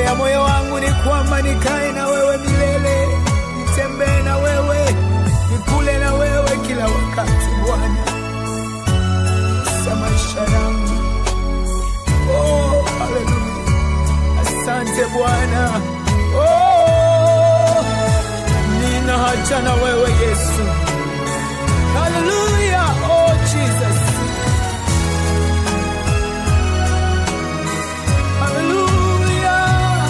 ya moyo wangu ni kwamba nikae na wewe milele, nitembee na wewe, nikule na wewe kila wakati Bwana, sa maisha yangu. Oh, haleluya, asante Bwana. Oh, nina haja na wewe Yesu. Hallelujah. Oh, Jesus. Hallelujah.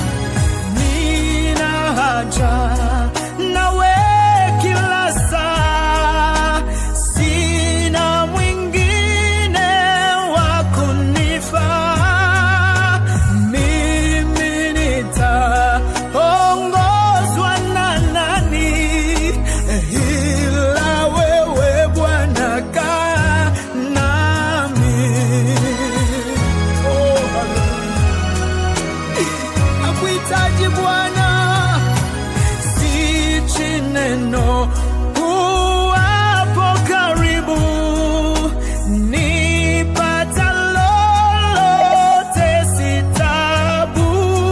Nina haja nawe kila saa. Sina mwingine wa kunifaa. Mimi nitaongozwa na nani? Ila wewe Bwana kaa nami. Oh, hallelujah. Nakuhitaji Bwana, sichi neno uwapo karibu, nipata lolote si tabu,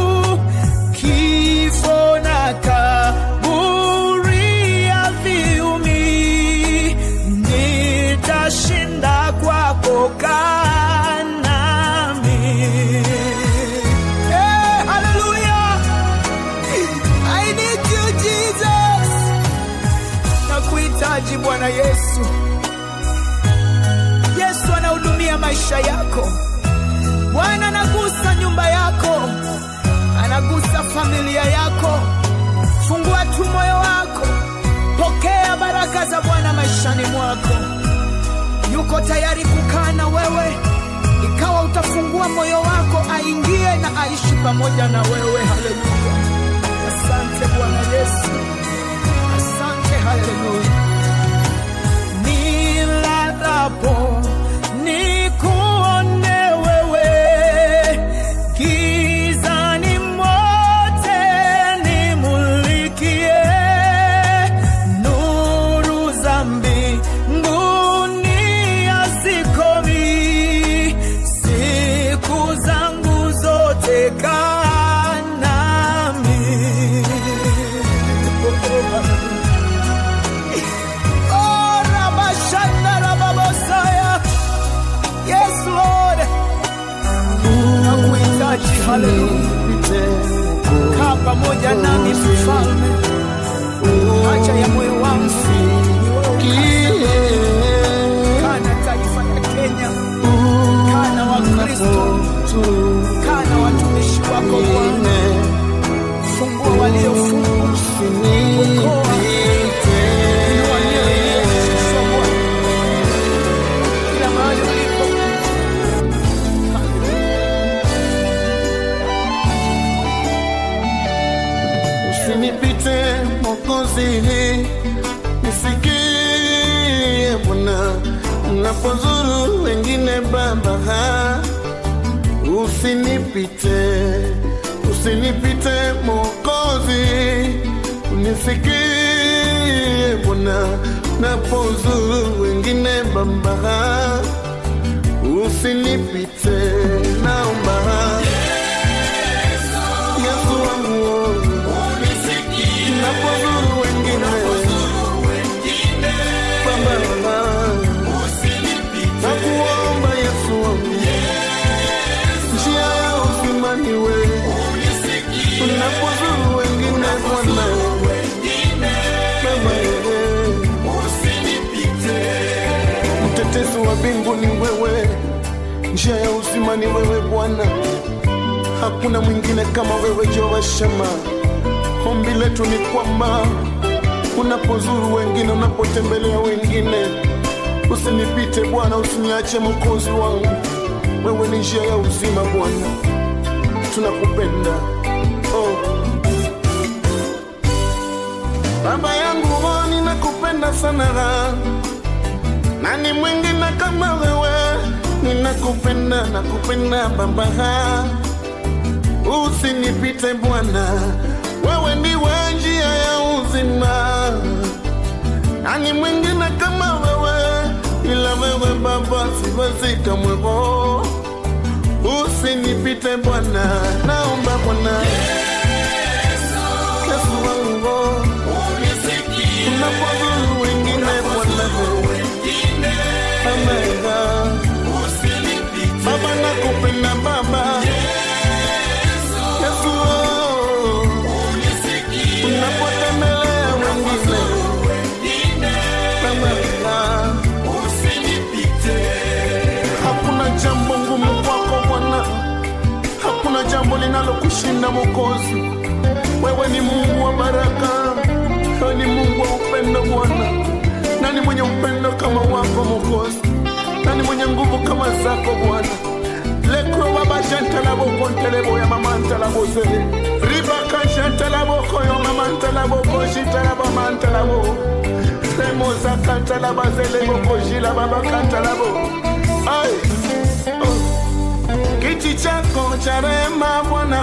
kifo na kaburi haviumi, nitashinda kwako, kaa nami. Hey, hallelujah. I need you, Jesus. Nakuhitaji Bwana Yesu. Yesu anahudumia maisha yako. Bwana anagusa nyumba yako, anagusa familia yako. Fungua tu moyo wako, pokea baraka za Bwana maishani mwako. Yuko tayari kukaa na wewe, ikawa utafungua moyo wako, aingie na aishi pamoja na wewe. Haleluya! Asante Bwana Yesu, asante. Haleluya! Nilalapo nikuone wewe, gizani mote nimulikie, nuru za mbinguni hazikomi, siku zangu zote kaa nami. Oh, Rabashanda Rababosaya. Yes, Lord. Nakuhitaji, haleluya. Kaa pamoja nami mfalme, haja ya moyo wangu ni wewe. Kaa na taifa la Kenya, kaa na Wakristo, kaa na watumishi wako Bwana, fungua waliofungwa, okoa, inua mioyo iliyoshusha Bwana, kila mahali ulipo. Usinipite Mwokozi, nisikie Bwana unapozuru wengine Baba, usinipite, usinipite Mwokozi, unisikie Bwana unapozuru wengine Baba, usinipite, naomba Yesu wangu napozuru wengine Baba, nakuomba Yesu wangu, njia ya uzima ni wewe. Unapozuru wengine Bwana, Baba, mtetezi wa mbingu ni wewe, njia ya uzima ni wewe Bwana, hakuna mwingine kama wewe Jehova Shama. Ombi letu ni kwamba unapozuru wengine, unapotembelea wengine, usinipite Bwana, usiniache Mwokozi wangu. Wewe ni njia ya uzima Bwana, tunakupenda oh. Baba yangu oh, ninakupenda sana, nani mwingine kama wewe? Ninakupenda, nakupenda Baba, usinipite Bwana, wewe ndiwe njia ya uzima. Nani mwingine kama wewe? Ila wewe Baba, siwezi kamwe. oh. Usinipite Bwana, naomba Bwana kushinda Mwokozi. Wewe ni Mungu wa baraka, wewe ni Mungu wa upendo Bwana. Nani mwenye upendo kama wako Mwokozi? Nani mwenye nguvu kama zako Bwana? lekro baba jantalabo kontelebo ya mamantalabo zele ribaka jantalabo koyo mamantalabo kojitalaba mantalabo remoza kantalaba zelebo kojila baba kantalabo ai oh. kiti chako cha rehema Bwana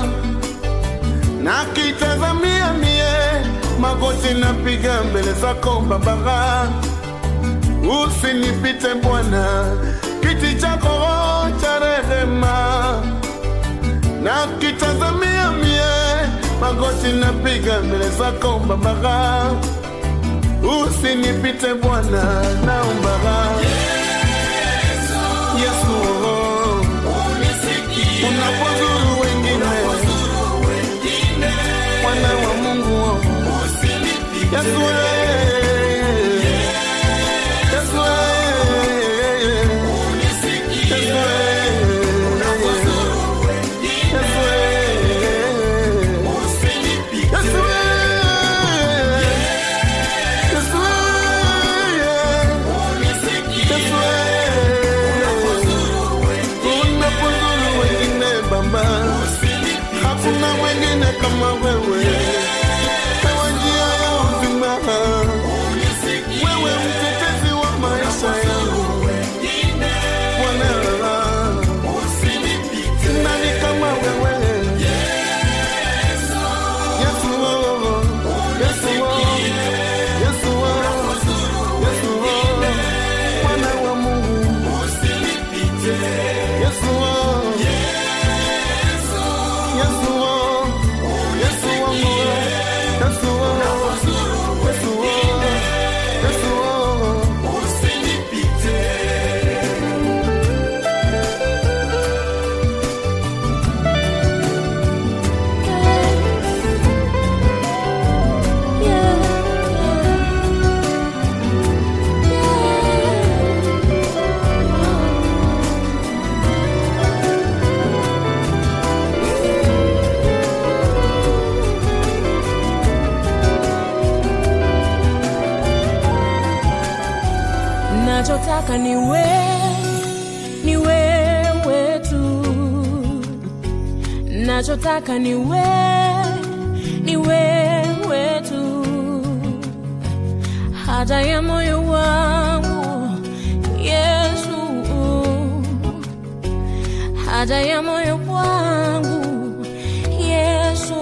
na kitazamia mie magoti napiga mbele zako Baba, usinipite Bwana, kiti chako cha rehema na kitazamia mie magoti napiga mbele zako Baba, usinipite Bwana, naomba Yesu, unapozuru wengine mwana wa Mungu Yesu eh. Yesu eh. Yesu eh. Yesu eh. Yesu eh. Yesu eh. Yesu eh. Unapozuru wengine Baba, hakuna mwingine kama wewe Ewe njia ya uzima, wewe mtetezi wa maisha yangu Bwana, nani kama wewe Yesu, Yesu, Yesu, Yesu, Mwana wa Mungu Yesu, Yesu, Yesu wangu Yesu, Yesu, Yesu, nachotaka ni we, ni wewe tu, nachotaka ni we, ni wewe tu, haja ya moyo wangu Yesu, haja ya moyo wangu Yesu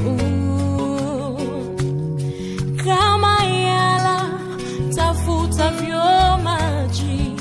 kama yala tafutavyo maji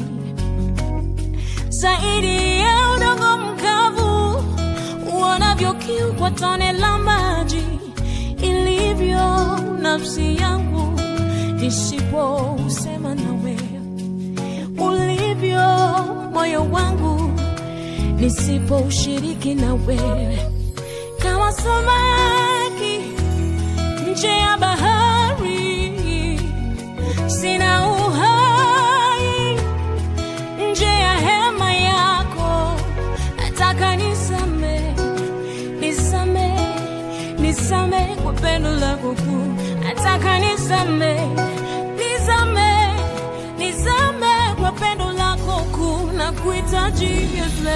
zaidi ya udongo mkavu uonavyo kiu kwa tone la maji ilivyo nafsi yangu nisipousema nawe ulivyo moyo wangu nisipoushiriki nawe kama samaki nje ya bahari sina uhai nje ya hema yako nataka nisame nisame nisame kwa pendo lako kuu nataka nisame nisame nisame kwa pendo lako kuu na kuhitaji Yesu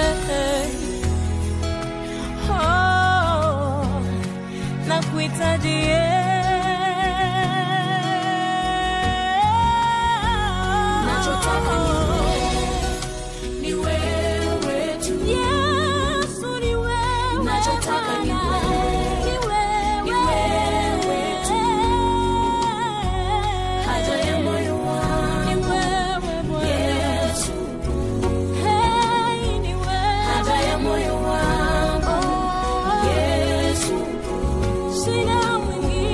oh, na kuhitaji Nachotaka ni wewe tu. Yesu ni wewe Nachotaka ni Bwana. wewe. Ni wewe. Ni wewe tu. Haja ya moyo wangu. Ni wewe Bwana. Yesu. Hey, ni wewe. Haja ya moyo wangu. Yesu. Sina mwingine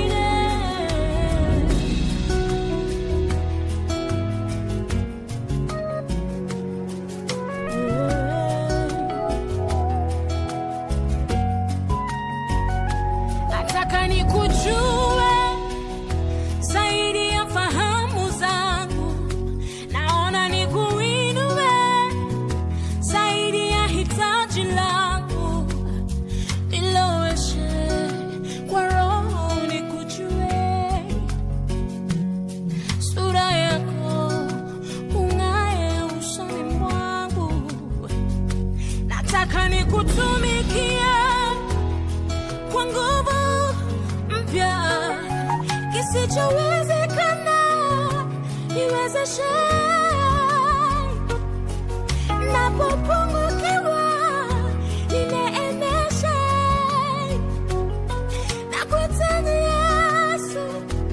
kisichowezekana niwezeshe napopungukiwa nineemeshe na kuhitaji Yesu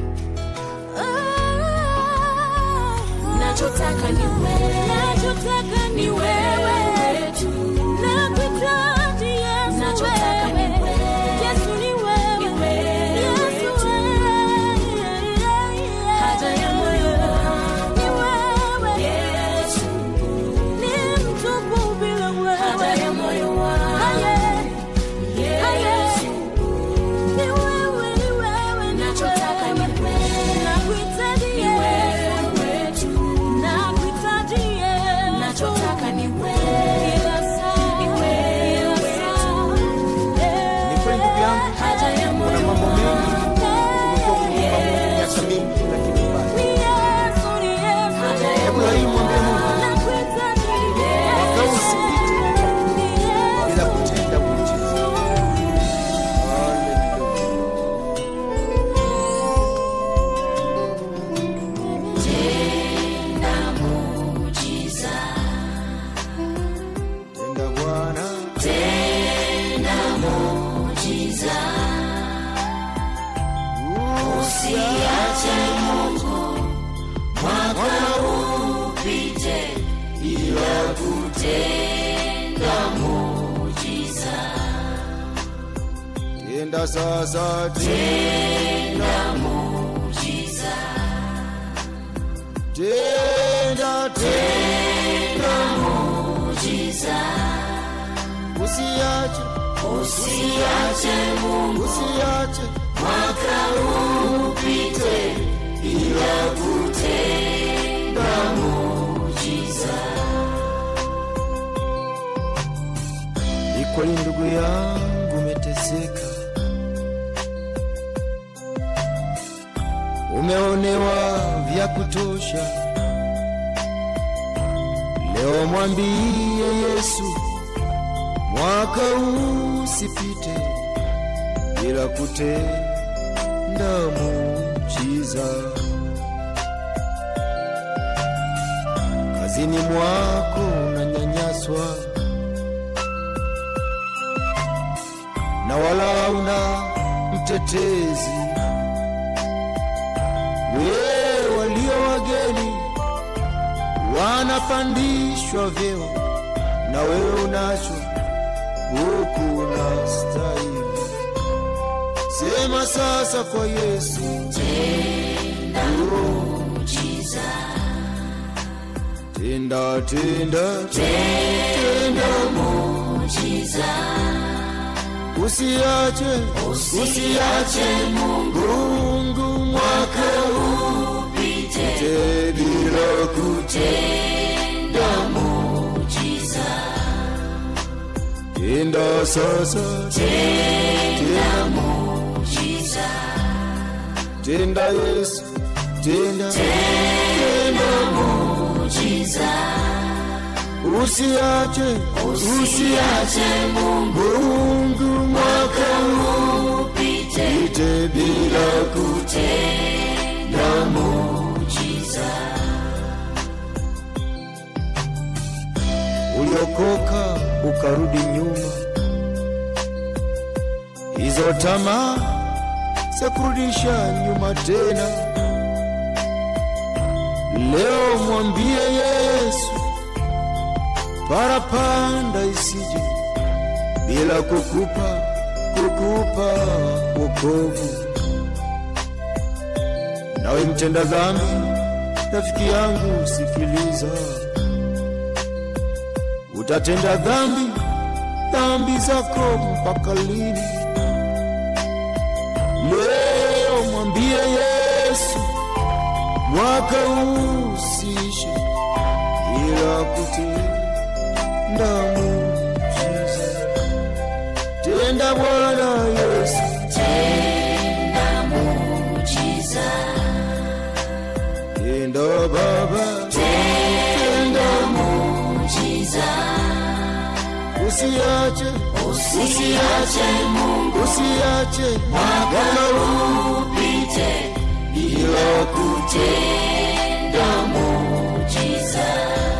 Nachotaka ni wewe. nachotaka ni wewe tu. nakuhitaji Yesu Nachotaka ni wewe. wewe. Yesu ni wewe Ni wewe Yesu tu. wewe Haja ya moyo wangu. ni wewe Yesu, ni mtupu bila wewe haja ya moyo wangu. Aye. Yesu, Ni wewe, ni wewe, ni Nachotaka ni wewe. wewe. Nakuhitaji ni Yesu. wewe tu. Nakuhitaji Yesu. Nachotaka ni wewe. Kila saa, Ni wewe kila saa. Eh, Ni kweli ndugu yangu, Haja ya moyo kuna mambo mengi eh, umekuwa ukimwomba Mungu miaka mingi, lakini bado. ni Yesu, ni Yesu. Haja ya Hebu na hii mwambie Mungu Nakuhitaji mwaka huu usipite Ni Yesu. bila kutenda muujiza. Haleluya. Tenda Bwana, usiache Mungu mwaka upite bila kutenda muujiza. Tenda sasa, tenda muujiza. Tenda, tenda muujiza. Usiache, usiache Mungu, usiache mwaka upite bila kutenda muujiza. Ni kweli ndugu yangu umeteseka, umeonewa vya kutosha. Leo mwambie Yesu, mwaka huu usipite bila kutenda muujiza. Kazini mwako unanyanyaswa na wala una mtetezi. Wewe walio wageni wanapandishwa vyeo, na wewe unacho huku unastahili. Sema sasa kwa Yesu, tenda tenda tenda muujiza, usiache usiache Mungu Mungu mwaka upite bila kutenda muujiza. Tenda sasa tenda muujiza, tenda Yesu tenda tenda muujiza, usiache usiache Mungu Mungu mwaka upite bila kutenda muujiza. uliokoka ukarudi nyuma, hizo tamaa za kurudisha nyuma tena. Leo mwambie Yesu, parapanda isije bila kukupa kukupa wokovu. Nawe mtenda dhambi, rafiki yangu, sikiliza utatenda dhambi dhambi zako mpaka lini? Leo mwambie Yesu, mwaka huu usiishe ila kutenda muujiza. Tenda Bwana Yesu, tenda Baba, tenda usiache usiache Mungu usiache mwaka upite bila kutenda muujiza.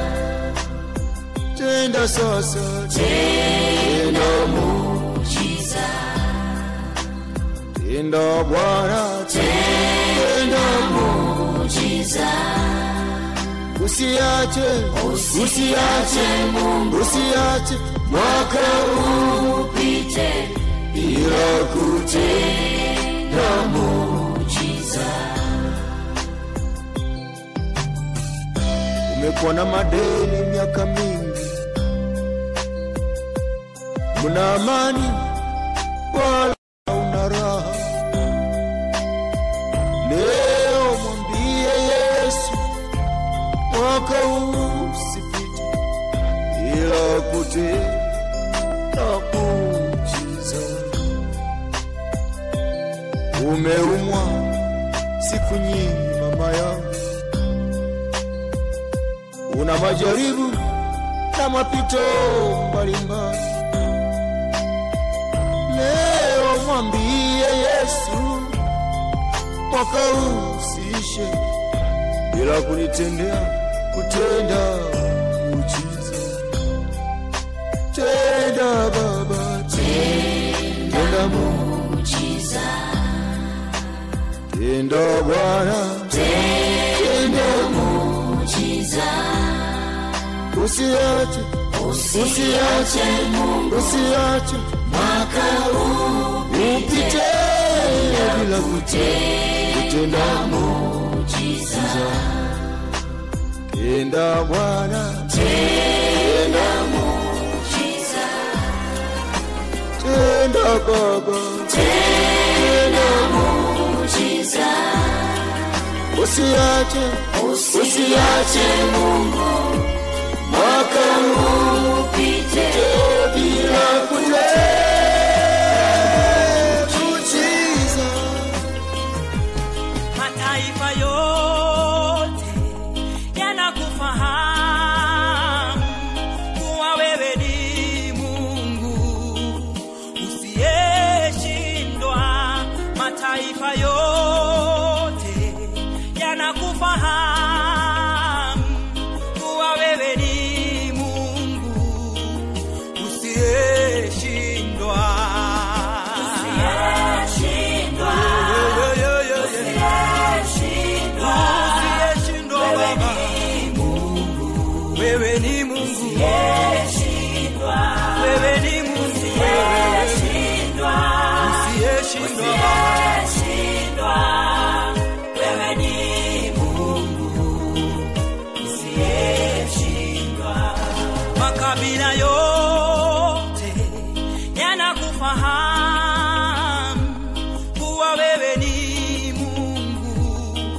Tenda sasa, tenda muujiza. Tenda Bwana, tenda muujiza. Usiache, usiache Mungu, usiache mwaka huu upite bila kutenda muujiza. Umekuwa na madeni miaka mingi, una amani wala una raha. Leo mwambie Yesu, mwaka huu usipite bila kutenda muujiza. Umeumwa siku nyingi, mama yangu, una majaribu na mapito mbalimbali. Leo mwambie Yesu, mwaka huu usiishe bila kunitendea kutenda muujiza. Tenda Baba, tenda muujiza. Tenda Bwana, tenda muujiza. Usiache, usiache Mungu, usiache mwaka huu upite bila kutenda muujiza. Tenda Bwana, tenda muujiza. Tenda Baba, tenda muujiza. Usiache, usiache Mungu, mwaka huu upite bila kutenda muujiza. mataifa yote yanakufahamu kuwa wewe ni Mungu usiyeshindwa. Mataifa yote yanakufahamu kuwa wewe ni Mungu usiyeshindwa. Usiyeshindwa. Yo, yo, yo, yo, yo. Usiyeshindwa. Usiyeshindwa Baba. Wewe ni Mungu. Usiyeshindwa. Wewe ni Mungu. Usiyeshindwa. Usiyeshindwa Baba. Usiyeshindwa. Wewe ni Mungu. Usiyeshindwa. Makabila yote yanakufahamu kuwa wewe ni Mungu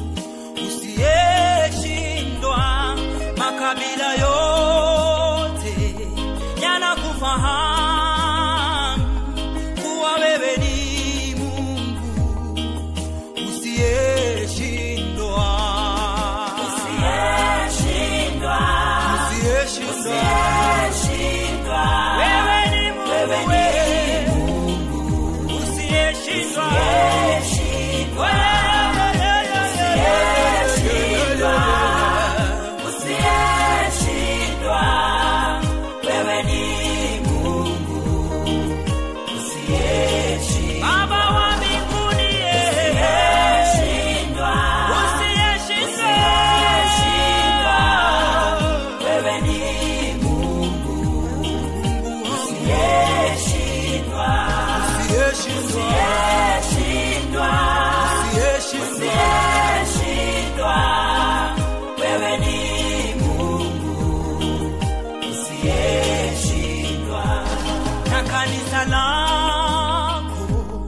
usiyeshindwa. Makabila yote yanakufahamu kuwa wewe ni Mungu usiyeshindwa. Usiyeshindwa. Usiyeshindwa. Usiyeshindwa. Wewe ni Mungu, Wewe ni wewe. Usiyeshindwa. Usiyeshindwa. Usiyeshindwa. Usiyeshindwa. Wewe ni Mungu. Usiyeshindwa. Baba wa mbinguni, Usiyeshindwa. usiyeshindwa. Usiyeshindwa. Wewe ni Mungu. Usiyeshindwa. Usiyeshindwa. Usiyeshindwa. Usiyeshindwa. Usiyeshindwa. Wewe ni Mungu. Usiyeshindwa. na kanisa lako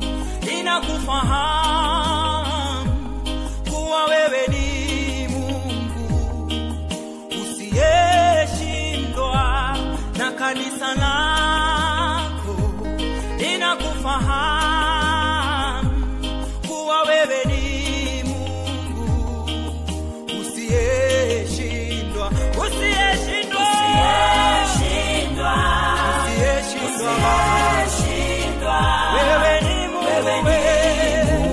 linakufahamu kuwa wewe ni Mungu usiyeshindwa, na kanisa lako linakufahamu kuwa wewe ni Mungu usiyeshindwa, usiyeshindwa, Usiyeshindwa. usiyeshindwa. Usiyeshindwa. Wewe ni Mungu, Wewe ni wewe.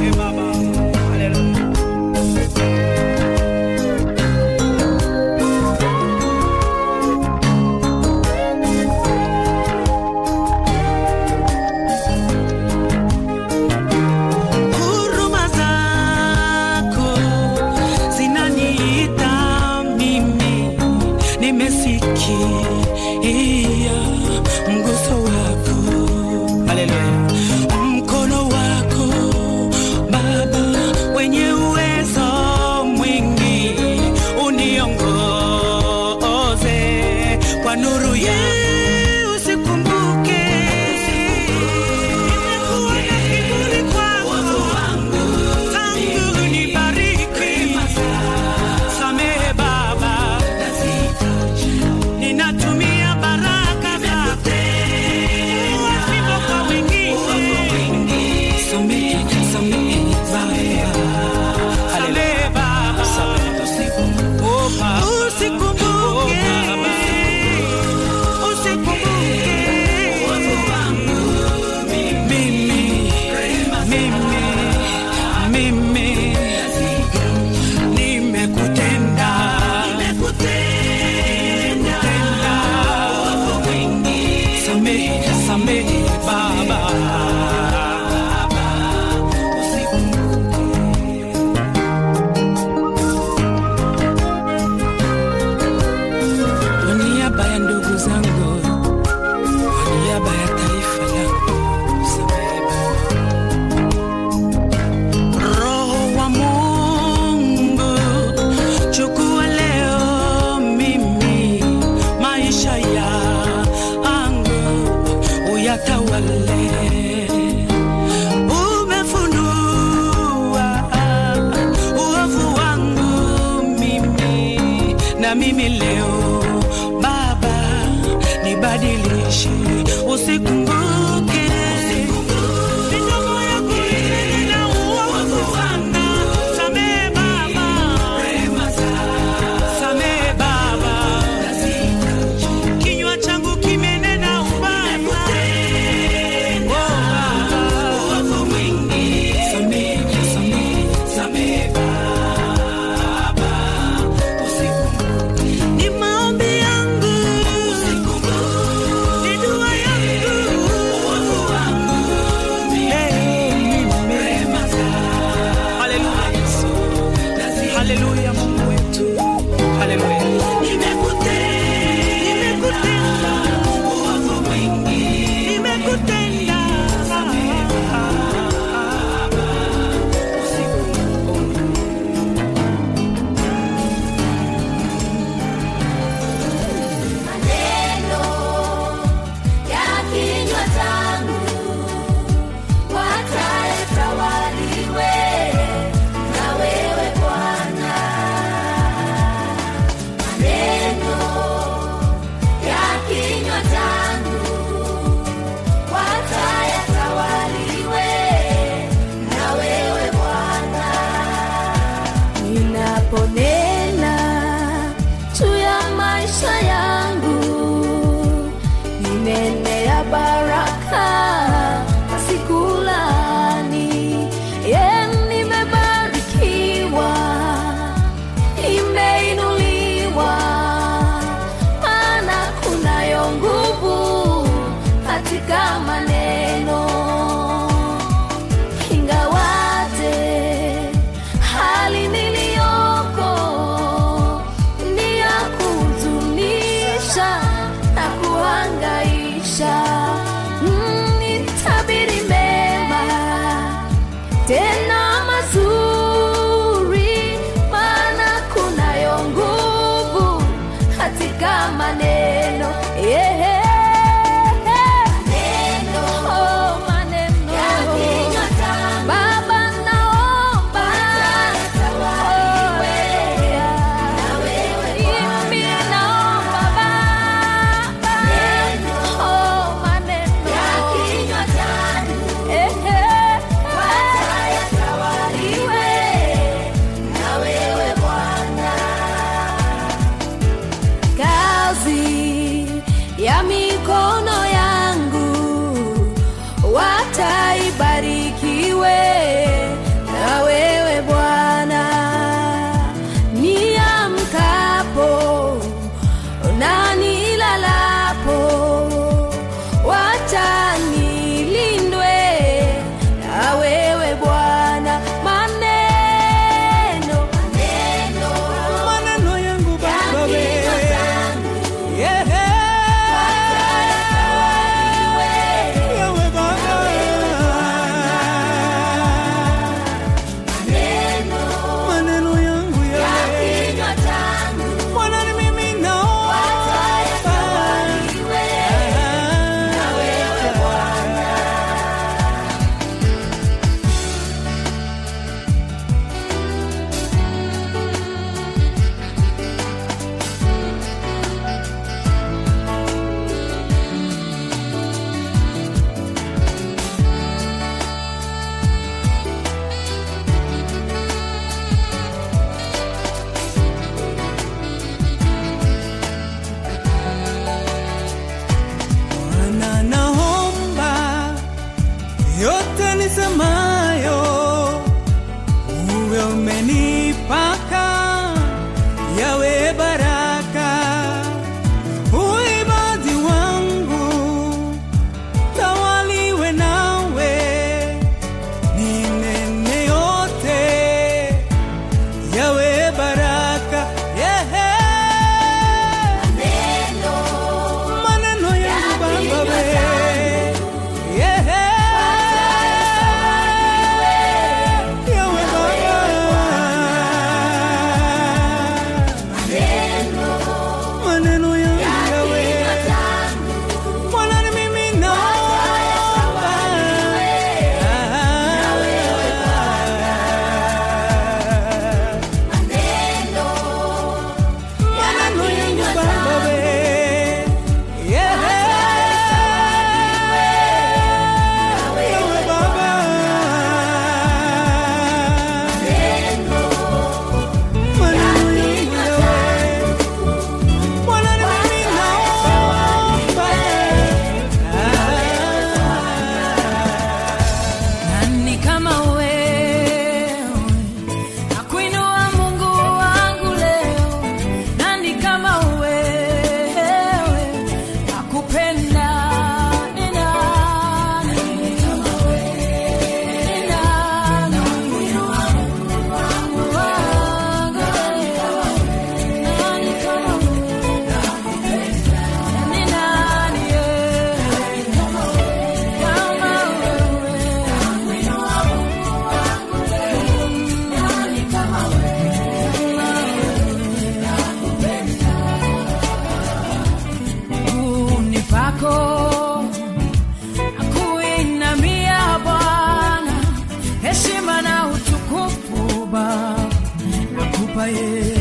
Samehe Baba. Haleluya. Huruma zako zinaniita mimi, nimesikia mguso wako, Haleluya. mkono wako Baba wenye uwezo mwingi, uniongoze kwa nuru ya usikumbuke nimekuwa na kiburi kwako tangu unibariki. Samehe Baba, ninatumia baraka zako wasipo kwa wengine. Samehe, samehe Baba, samehe Baba, usikumbuke, usikumbuke mimi, mimi, mimi nimekutenda, nimekutenda, samehe, samehe Baba. Kwa niaba ya ndugu zangu, kwa niaba ya taifa langu, samehe Baba. Roho wa Mungu, chukua leo mimi maisha yangu uyatawale. Umefunua uovu wangu mimi, na mimi leo Baba nibadilishe, usikumbuke midomo yangu imenena uovu wangu. Samehe Baba, samehe Baba, kinywa changu kimenena ubaya. Oh, Baba, samehe, samehe, samehe Baba, ni maombi yangu, ni dua yangu, Hey, mimi. Haleluya, Yesu. Haleluya, Mungu wetu. Haleluya. Nimekutenda. Nimekutenda. Maneno ya kinywa changu watayatawaliwe na wewe Bwana. Maneno ya kinywa changu watayatawaliwe na wewe Bwana. Ninaponena juu ya maisha yangu, ninenea baraka na sikulani. Ye, nimebarikiwa, nimeinuliwa, maana kunayo nguvu katika maneno ingawaje hali niliyoko ni ya kuhuzunisha na kuhangaisha. Mm, nitabiri mema tena mazuri, maana kunayo nguvu katika maneno yeah. Oh, maneno Baba naomba Oh, yeah. Mimi naomba Baba Oh, nisemayo uwe umenipaka yawe baraka uibadi wangu tawaliwe nawe ninene yote yawe baraka yehe maneno yangu baba we yehe yawe baba maneno yangu yawe Bwana ni mimi naomba. Maneno yangu Baba we. Yeah. Yawe Baba. Maneno yangu yawe. Bwana ni mimi naomba. Nani kama wewe nakuinua Mungu wangu leo, nani kama wewe nakupenda ni nani? Ni nani? Mungu wangu leo, nani kama wewe? Ni nani, eh? Kama wewe miguuni pako akuinamia Bwana, heshima na utukufu Baba nakupa Yesu.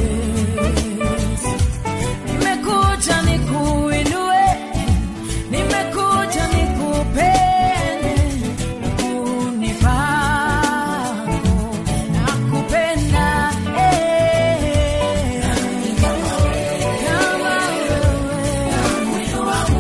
Nimekuja nikuinue, nimekuja nikupende, miguuni pako nakupenda eh. Kama wewe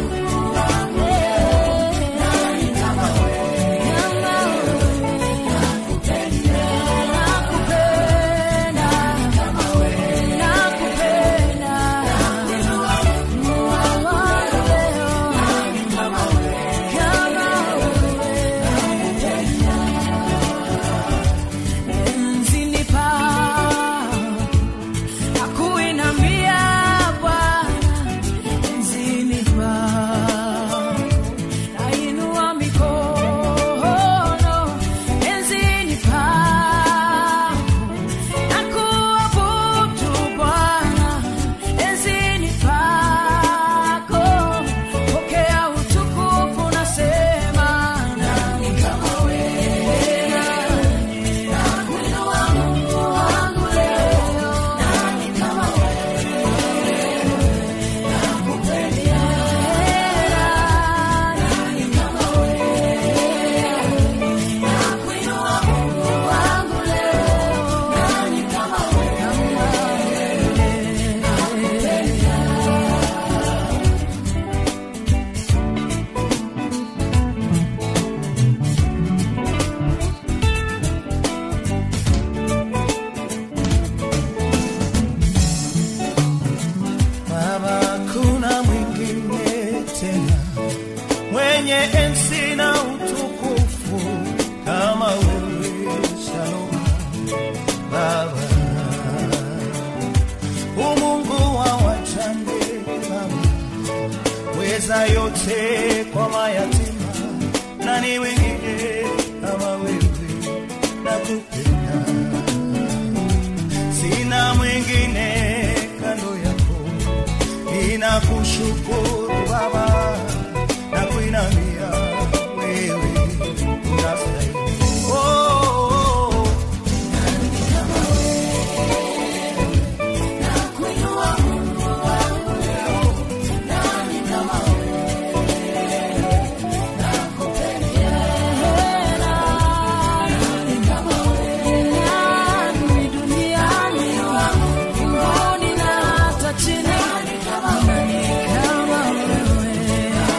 Akuinambia Bwana enzini pao nainua mikono enzini pako nakuabudu Bwana enzini pako pokea utukufu nasema nani kama wewe nakuinua Mungu wangu leo nani kama Baba, kuna mwingine tena mwenye enzi na utukufu kama wewe, Shalom Baba, umungu wa wajane Baba, weza yote kwa mayatima, nani wengine kama wewe, nakupenda sina mwingine kando yako, ninakushukuru Baba na kuinamia wewe unastahili. Oh, oh, oh. Nani duniani mbinguni na hata chini, nani kama wewe?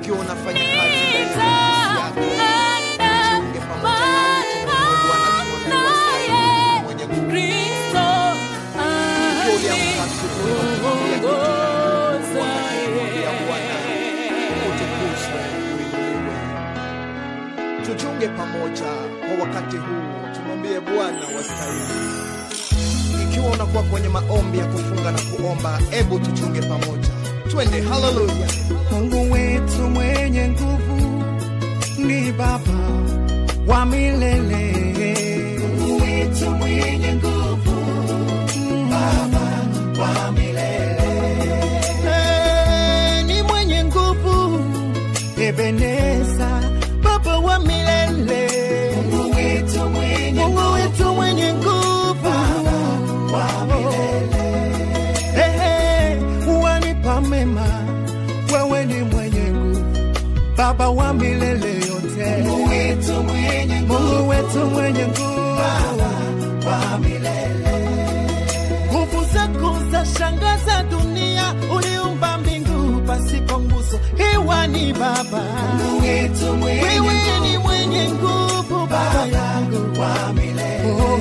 ukiwa unafanya kazi ndani ya ofisi yako jiunge pamoja nami tumwombe Bwana tuone wastahili mwenye nguvu ukiwa uliamka asubuhi ukifikiria kitu kumwambia Bwana utukuzwe uinuliwe tuchunge pamoja kwa wakati huu tumwambie Bwana wastahili ikiwa unakuwa kwenye maombi ya kufunga na kuomba hebu tuchunge pamoja twende haleluya Mungu wetu mwenye nguvu ni Baba wa milele. Mungu wetu mwenye nguvu, Baba wa milele. Eh, ni mwenye nguvu, Ebeneza, Baba wa milele. Mungu wetu mwenye Mungu wetu mwenye nguvu, Baba wa milele. Ehe, wanipa mema, wewe ni mwenye nguvu, Baba wa milele yote. Mungu wetu mwenye nguvu, Mungu wetu mwenye nguvu, Baba wa milele. Nguvu zako za shangaza dunia, uliumba mbingu pasipo nguzo, hewa ni Baba. Mungu wetu mwenye wewe ni mwenye nguvu, Baba yangu wa milele. Oh.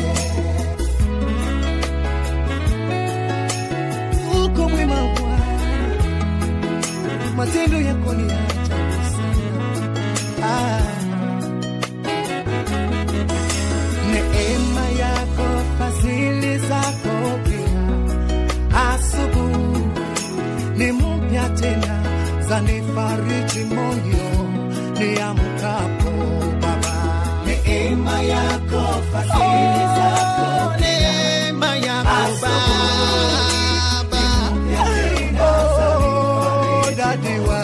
uko mwema Bwana, matendo yako ni ya ajabu sana. Ah. Neema yako, fadhili zako pia, asubuhi ni mpya tena, zanifariji moyo niamkapo Baba. Neema yako, fadhili zako neema yako Baba, Oh, dadi wa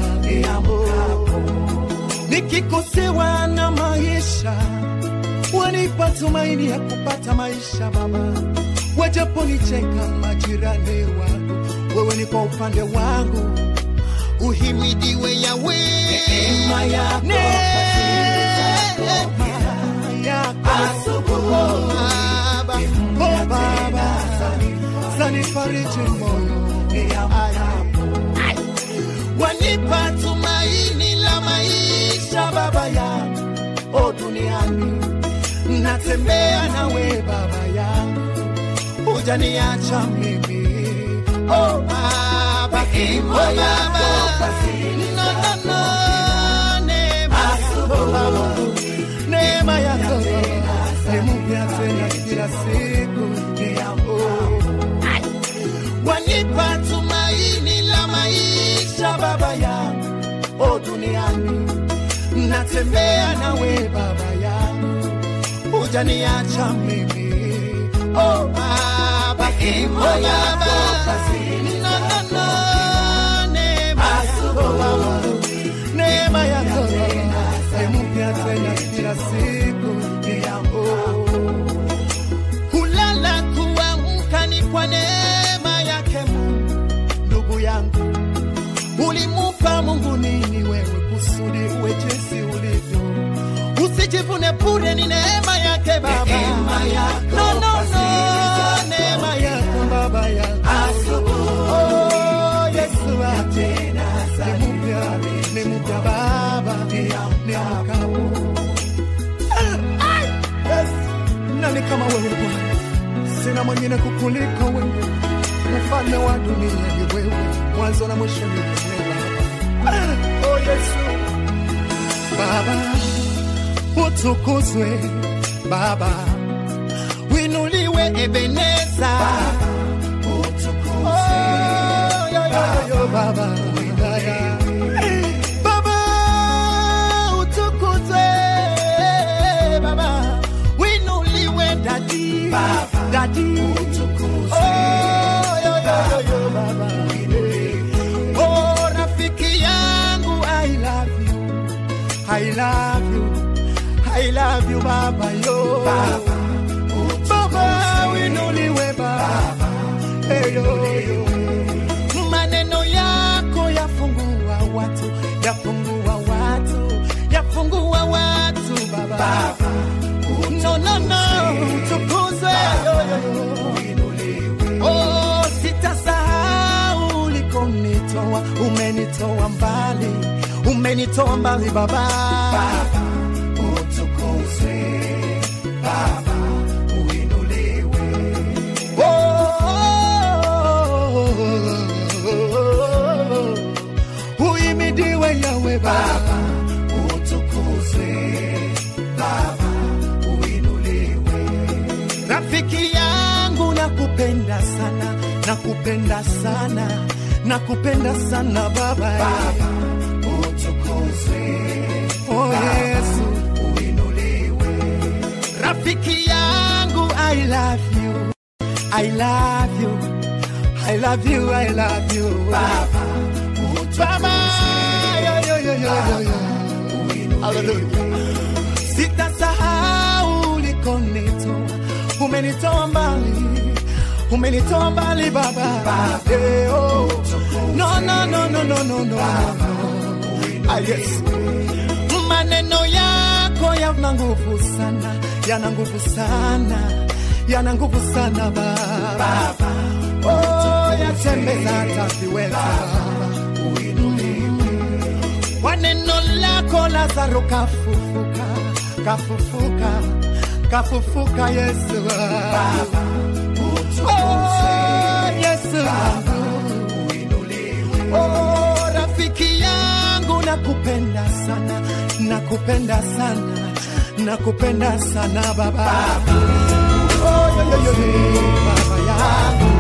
nikikosewa na maisha wanipa tumaini ya kupata maisha Baba, wajaponicheka majirani wangu, wewe ni kwa upande wangu, uhimidiwe Yawe. Neema yako, neema yako Baba, oh Baba, zanifariji moyo Ay. wanipa tumaini la maisha Baba yangu, o duniani natembea nawe Baba yangu, hujaniacha mimi oh Baba, oh Baba, no, no, no, neema yako Baba, neema yako ni mpya tena kila siku oh. wanipa tumaini la maisha Baba yangu, o duniani natembea nawe Baba yangu, hujaniacha mimi oh Baba, oh Baba, no, no, no, neema yako Baba, neema yako ni mpya tena kila siku oh. Kulala kuamka ni kwa neema yake Mungu. Ndugu yangu, ulimupa Mungu nini wewe kusudi uwe jinsi ulivyo? Usijivune bure, ni neema yake Baba. No, no, no, neema yako Baba yangu. Oh, Yesu ate ni mpya, ni mpya Baba, ni mkapo Yes. Nani kama wewe Bwana? Sina mwingine kukuliko wewe, mfalme wa dunia ni wewe, mwanzo na mwisho ni wewe Baba. Oh Yesu, Baba utukuzwe, Baba winuliwe, Ebeneza Baba utukuzwe, oh, yo, yo, yo, yo, Baba wilaya Baba utukuzwe, Baba winuliwe, dadi dadi utukuzwe, oh, yo, yo, yo, yo, Baba oh, rafiki yangu I love you I love you I love you Baba yo Baba Baba winuliwe Baba hey, yo, yo. maneno yako yafungua watu yafungua watu yafungua watu Baba, Baba no, no, no, tukuzwe yo, yo, yo. Oh, sitasahau ulikonitoa, umenitoa mbali umenitoa mbali baba, baba utukuzwe baba uinuliwe oh, uimidiwe yawe baba utukuzwe baba uinuliwe rafiki yangu nakupenda sana nakupenda sana nakupenda sana baba, baba utukuzwe oh, yesu uinuliwe rafiki yangu i love you i love you i love you i love you baba baba yo, yo, yo, yo, yo, yo. Hallelujah. sitasahau ulikonitoa umenitoa mbali umenitoa mbali baba, Eh, oh. no, no, no, no, no, no, no. Ah, yes. maneno yako yana nguvu sana yana nguvu sana yana nguvu sana baba oh, yatembeza hata viweza kwa neno lako lazaro kafufuka kafufuka kafufuka yesu oh, yesu oh, rafiki yangu nakupenda sana nakupenda sana nakupenda sana baba oh, yo, yo, yo, yo, baba yangu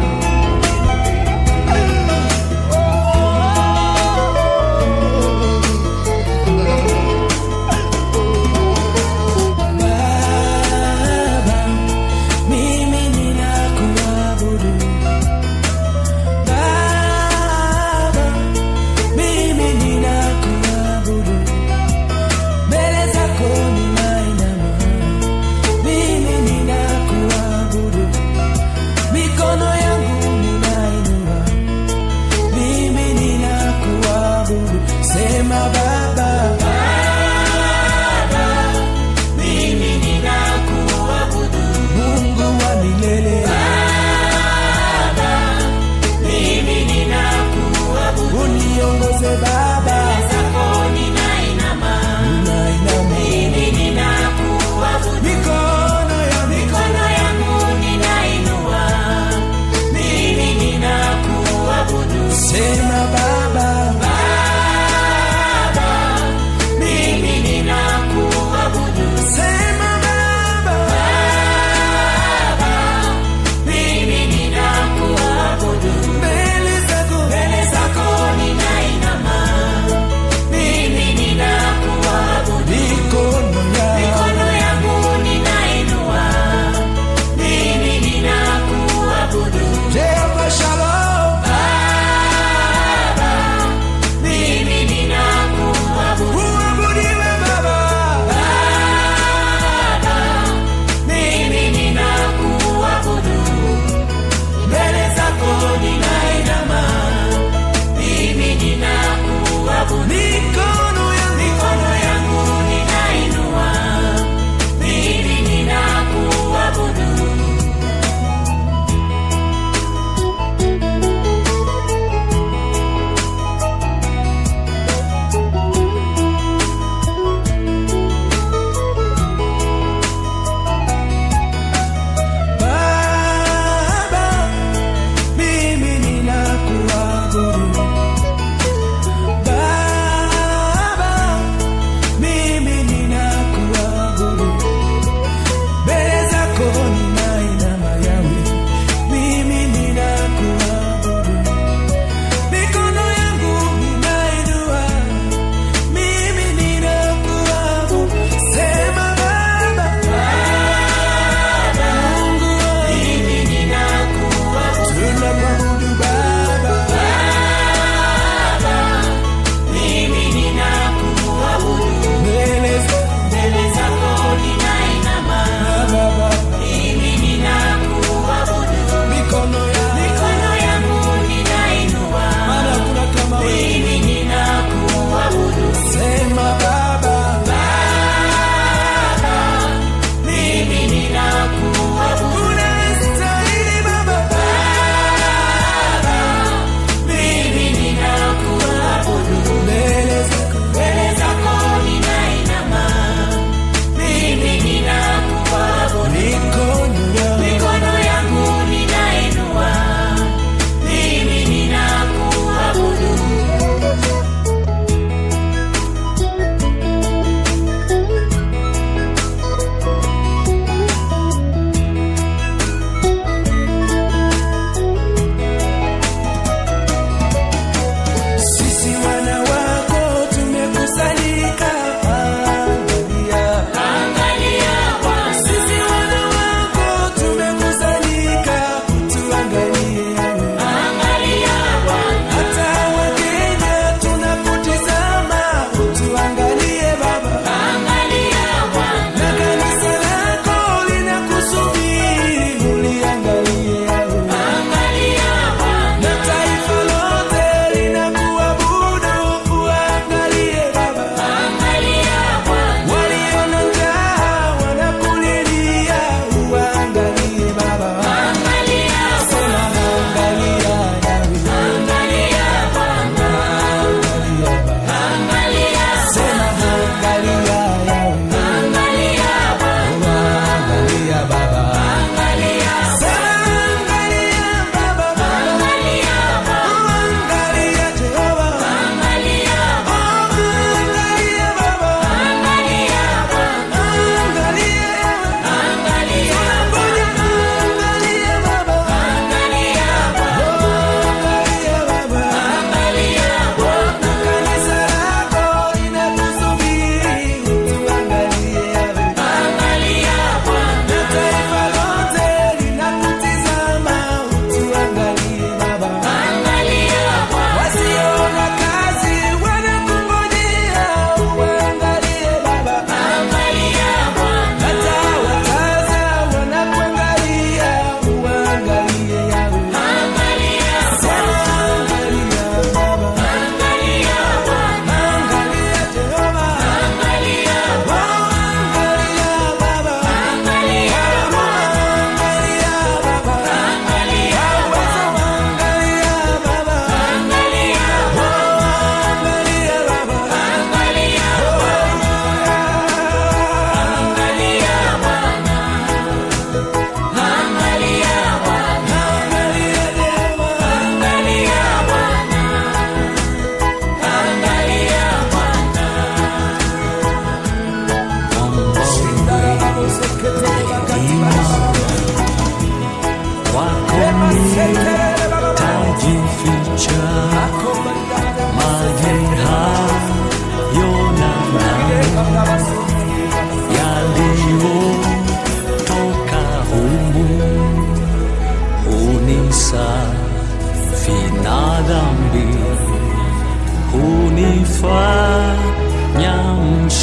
Baba, mimi ninakuabudu. Baba, mimi ninakuabudu. Mbele zako ninainama. Mimi ninakuabudu. Mikono yangu ninainua. Mimi ninakuabudu. Sema Baba. Mungu wa milele. Uniongoze Baba. Ninainama. Mikono ya mikono sema Baba.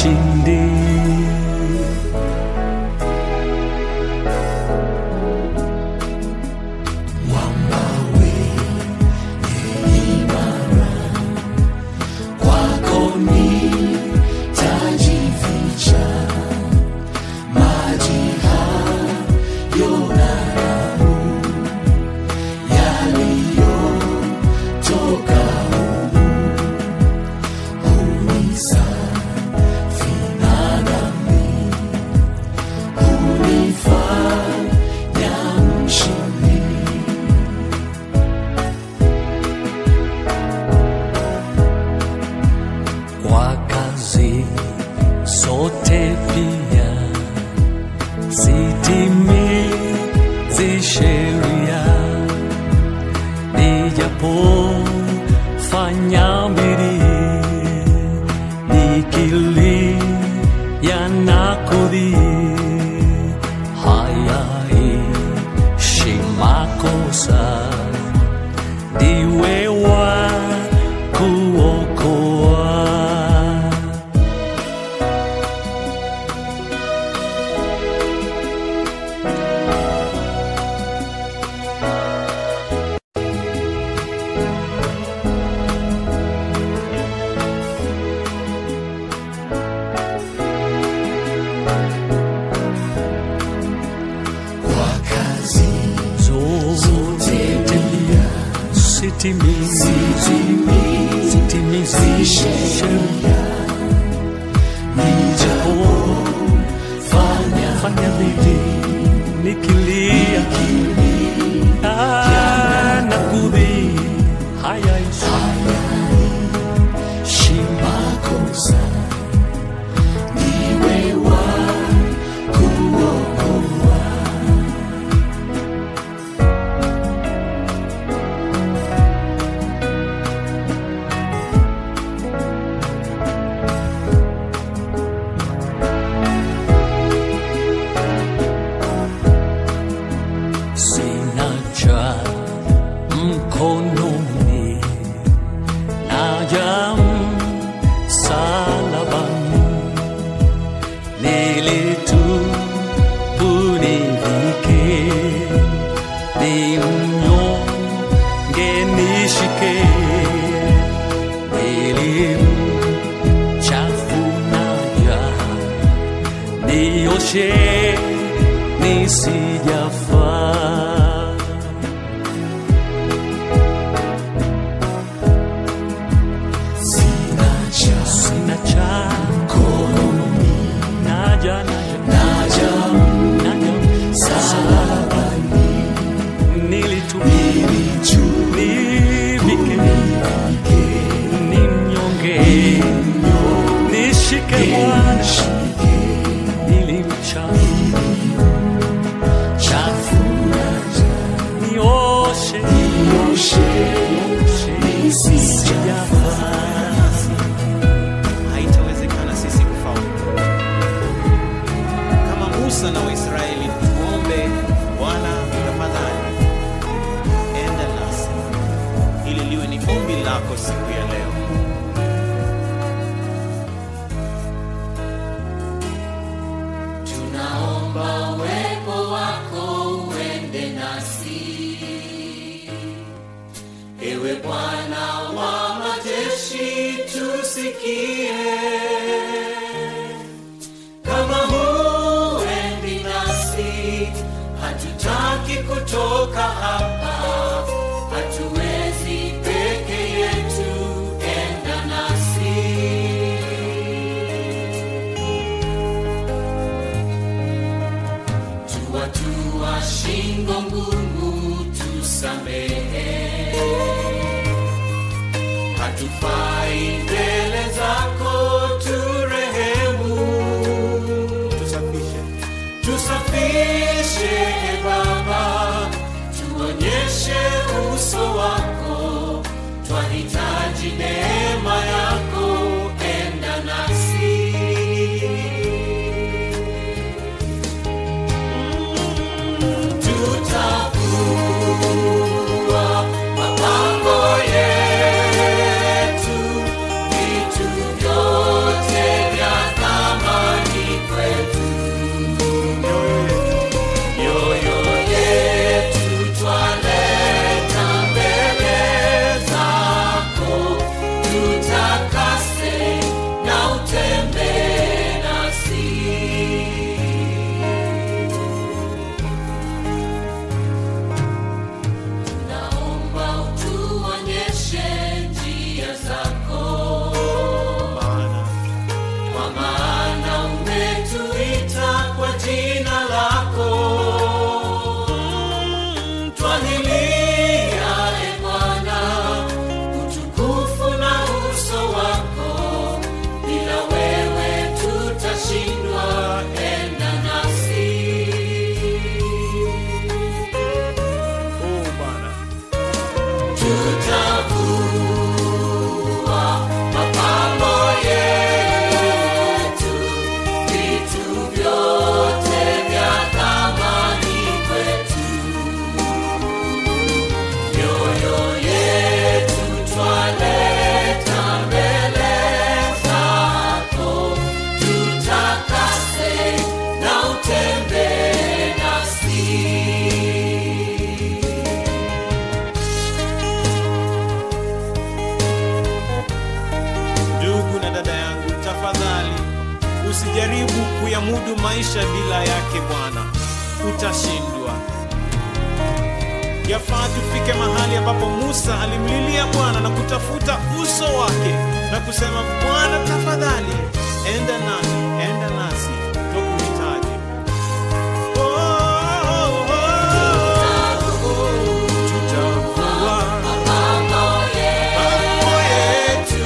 mshindi. Kwako nitajificha, maji hayo na damu yaliyotoka humu hunisafi na dhambi, hunifanya mshindi. kwa kazi zote pia sitimizi sheria nijapofanya bidii nikilia na kudhii hayaishi makosa ndiwe wa kuokoa kwa kazi zote pia sitimizi sitimizi sheria nijapo fanya fanya bidii nikilia Ah, na kudhi haya shimakosa niwe wa kuokoa sina cha mkononi naja msalabani nilitunivike ni mnyonge nishike nilimchafunaja nioshe nisijafaa sina cha sina cha kononi naja naja naja naja salabani nilitu nivike ni mnyonge nishike Bwana nilimcha chafuna nioshe nioshe nisijafaa haitawezekana sisi kufaulu. Kama Musa na Waisraeli, tuombe Bwana, tafadhali enda nasi, ili liwe ni ombi lako siku ya leo. tunaomba uwepo wako uende nasi ewe bwana wa majeshi tusikie kama huendi nasi hatutaki kutoka hapa hatuwezi peke yetu enda nasi tuwatua shingo ngumu tusamehe hatufai mbele zako turehemu Tusafishe tusafishe e baba tuonyeshe uso wako twahitaji neema yako enda nasi tutakuwa usijaribu kuyamudu maisha bila yake Bwana, utashindwa. Yafaa tufike mahali ambapo Musa alimlilia Bwana na kutafuta uso wake na kusema, Bwana tafadhali, enda nami, enda nasi, tukuhitaji. Oh, oh, oh, oh, tutavua mambo yetu,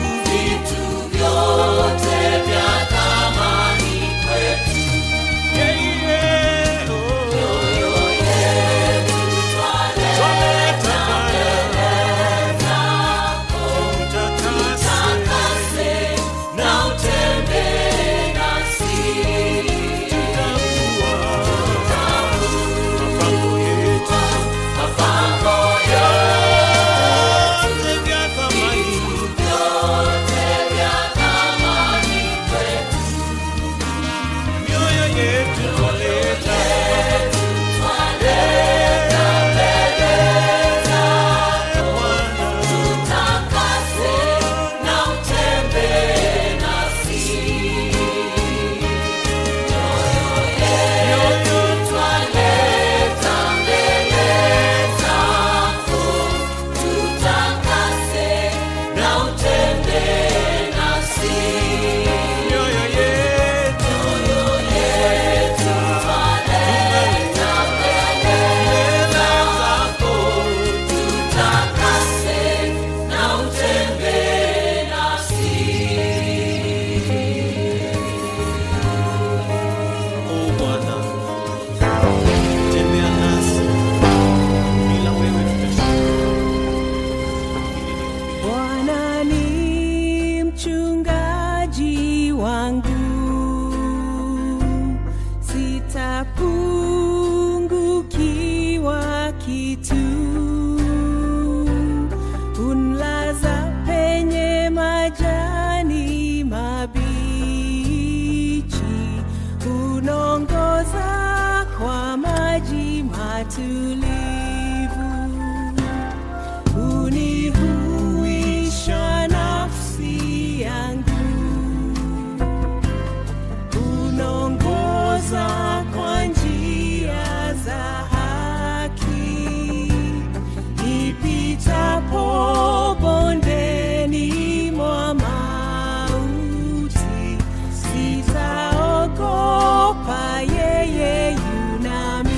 yeah, yeah, oh. Twaleta tutakase na utembee nasi, tutavua mapango yetu, yote vya thamani, mioyo yetu twaleta mioyo yetu mbele zako Oh Bwana, tembea nasi, bila wewe tutashindwa. Hili ni ombi letu. Bwana ni mchungaji wangu, sitapungukiwa kitu. Unlaza penye majani mabichi, unaongoza kwa maji matulivu unihuisha nafsi yangu, unaongoza kwa njia za haki, nipitapo bondeni mwa mauti, sitaogopa, yeye yunami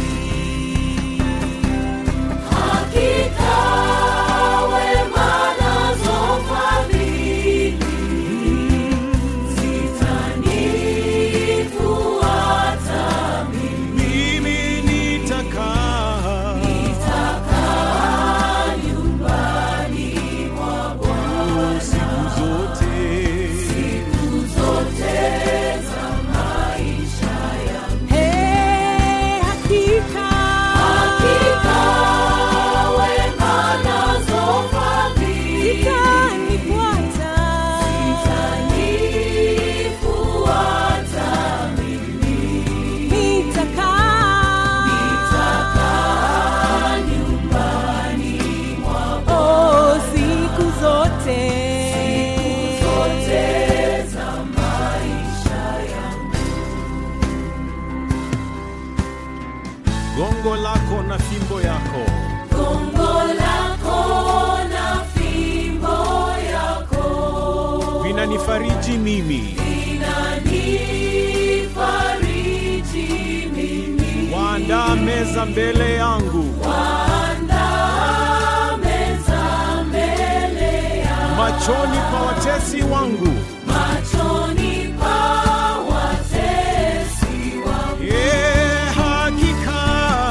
Mimi nitakaa siku zote Hey, hakika zitanifuata. Nitakaa oh, siku zote gongo lako na fimbo yako vinanifariji mimi waandaa meza mbele yangu machoni pa watesi wangu Yeah, hakika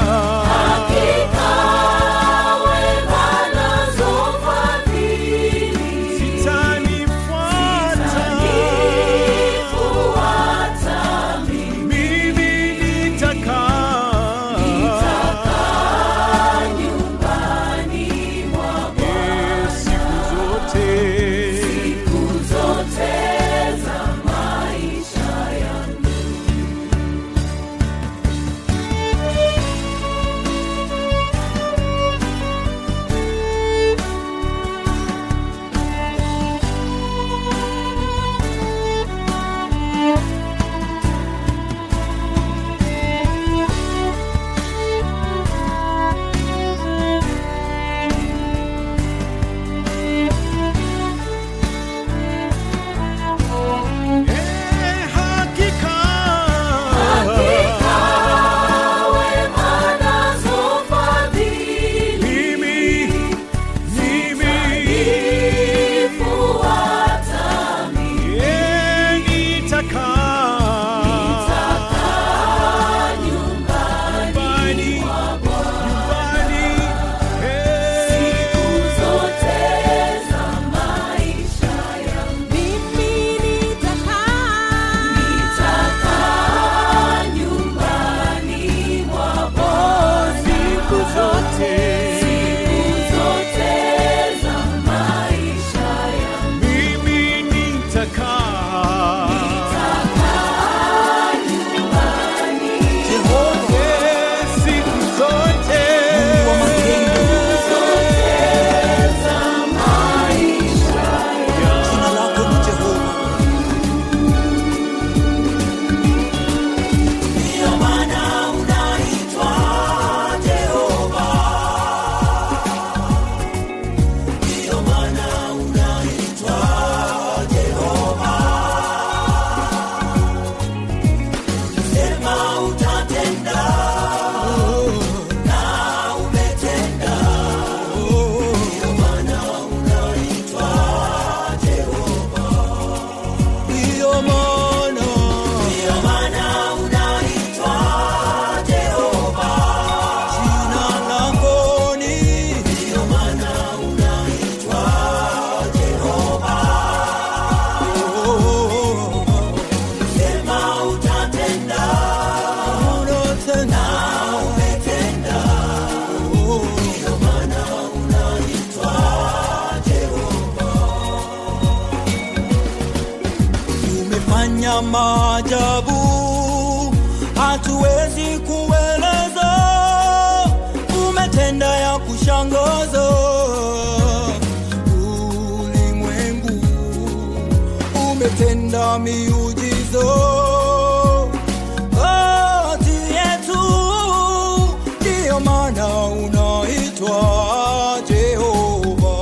zitanifuata mimi nitakaa Yeah, siku zote umefanya maajabu hatuwezi kueleza umetenda ya kushangaza ulimwengu umetenda miujizo kati yetu ndiyo maana unaitwa jehova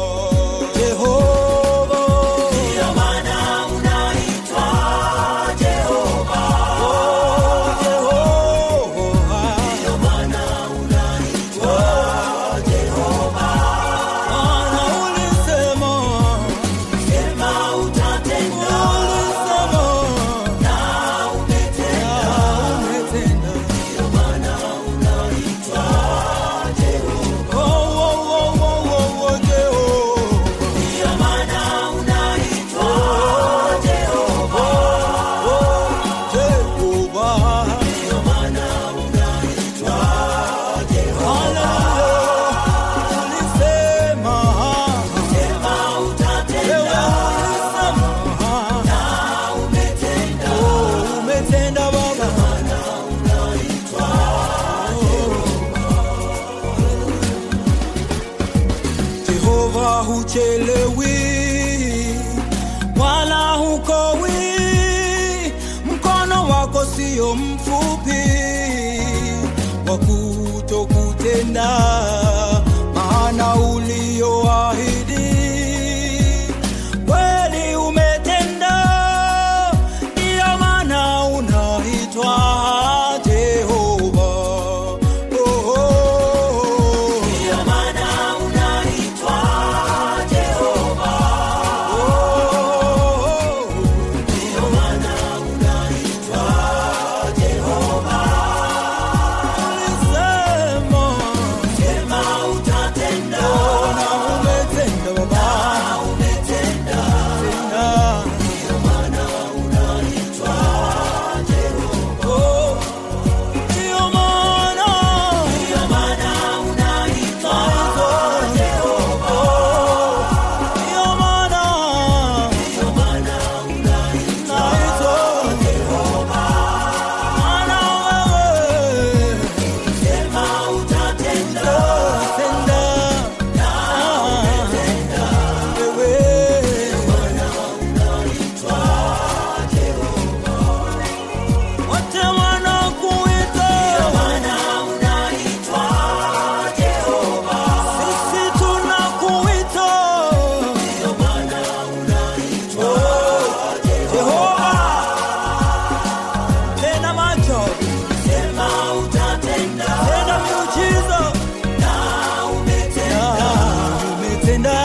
jehova ndiyo maana unaitwa jehova oh, jehova ndiyo maana unaitwa jehova maana ulisema sema utatenda ulisema na umetenda umetenda ndiyo maana unaitwa jehova oh, oh, oh, oh, oh, jehova ndiyo maana unaitwa jehova oh, jehova ndiyo maana unaitwa jehova Hallelujah. ulisema sema utatenda ulisema na umetenda oh, umetenda baba maana unaitwa Jehova huchelewi wala hukowi, mkono wako sio mfupi wa kutokutenda, maana ulioahidi kweli umetenda, ndiyo maana unaitwa Jehova. Oh, oh, oh. Ndiyo maana unaitwa Jehova. Oh, ndiyo maana unaitwa Jehova. Ulisema, sema utatenda. Na umetenda Baba. Na umetenda. Tenda. Ndiyo maana unaitwa Jehova. Oh, ndiyo maana. Ndiyo maana unaitwa Jehova. Ndiyo maana. Ndiyo maana unaitwa Jehova. Maana wewe sema utatenda. Tenda. Na umetenda. Wewe. Ndiyo maana unaitwa Jehova. Wote wanakuita. Ndiyo maana unaitwa Jehova. Sisi tunakuita. Ndiyo maana unaitwa Jehova. Tena macho. Sema utatenda. Tena miujiza. Na umetenda. Na umetenda.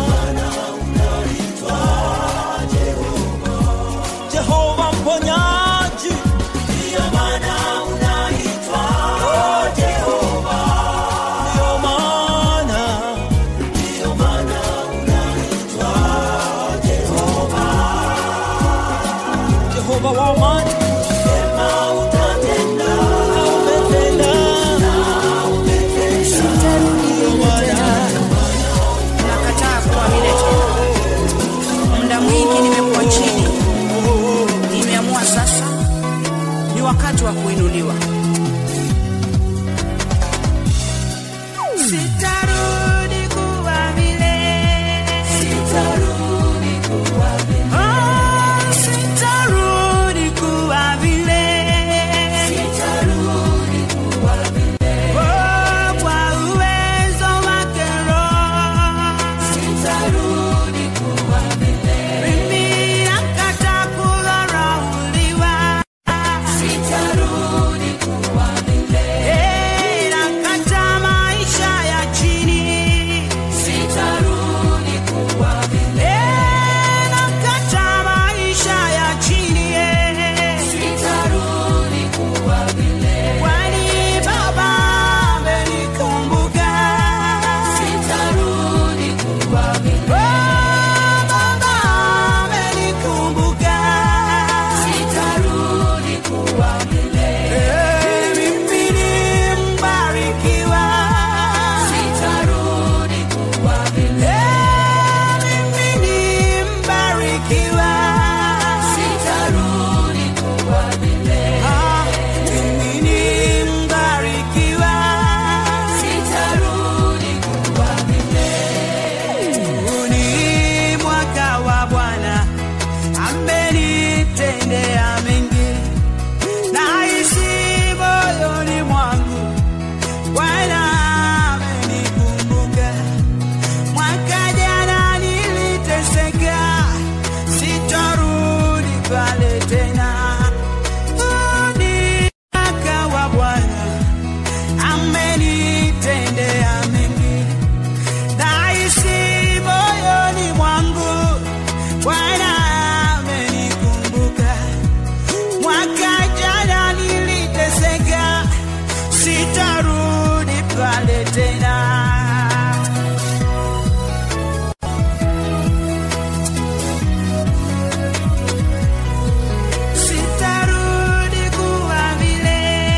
Jehova mponyaji. Ndiyo maana unaitwa Jehova. Ndiyo maana. Ndiyo maana unaitwa Jehova. Jehova wa amani. Sema utatenda. Na umetenda. Na umetenda. Ndiyo maana. nakataa kuamini tena. Muda mwingi nimekuwa chini, nimeamua sasa ni wakati wa kuinuliwa. Sitarudi kuwa vile, sitarudi kuwa vile, oh, sitarudi kuwa vile, sitarudi kuwa vile, oh, kwa uwezo wake Roho, sitarudi kuwa vile, mimi nakataa kudharauliwa, sitarudi kuwa pale tena. Huu ni mwaka wa Bwana, amenitendea mengi, naishi moyoni mwangu, Bwana amenikumbuka. Mwaka jana niliteseka, sitarudi pale tena. Sitarudi kuwa vile.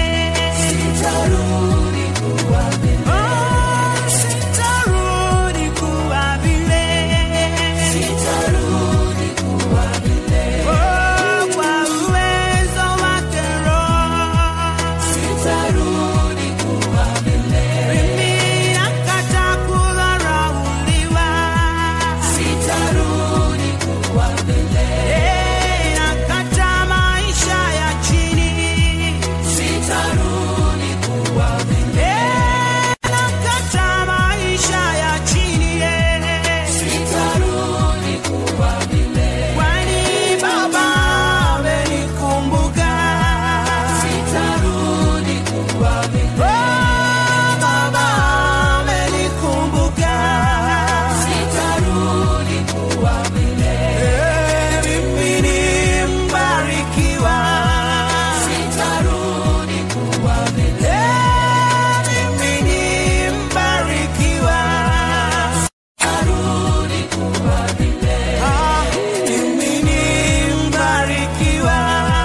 Sitarudi kuwa vile. Oh, sitarudi kuwa vile. Sitarudi kuwa vile. Oh, kwa uwezo wake Roho. Sitarudi kuwa vile. Mimi nakataa kudharauliwa. Sitarudi kuwa vile. Eh, nakataa maisha ya chini. Sitarudi kuwa vile. Eh, nakataa maisha ya chini. eh. Sitarudi kuwa vile. Kwani Baba amenikumbuka. Sitarudi kuwa vile. Oh, Baba amenikumbuka. Sitarudi kuwa vile. Eh, mimi ni mbarikiwa. Sitarudi kuwa vile. Eh, mimi ni mbarikiwa. Sitarudi kuwa vile. Ah, mimi ni mbarikiwa.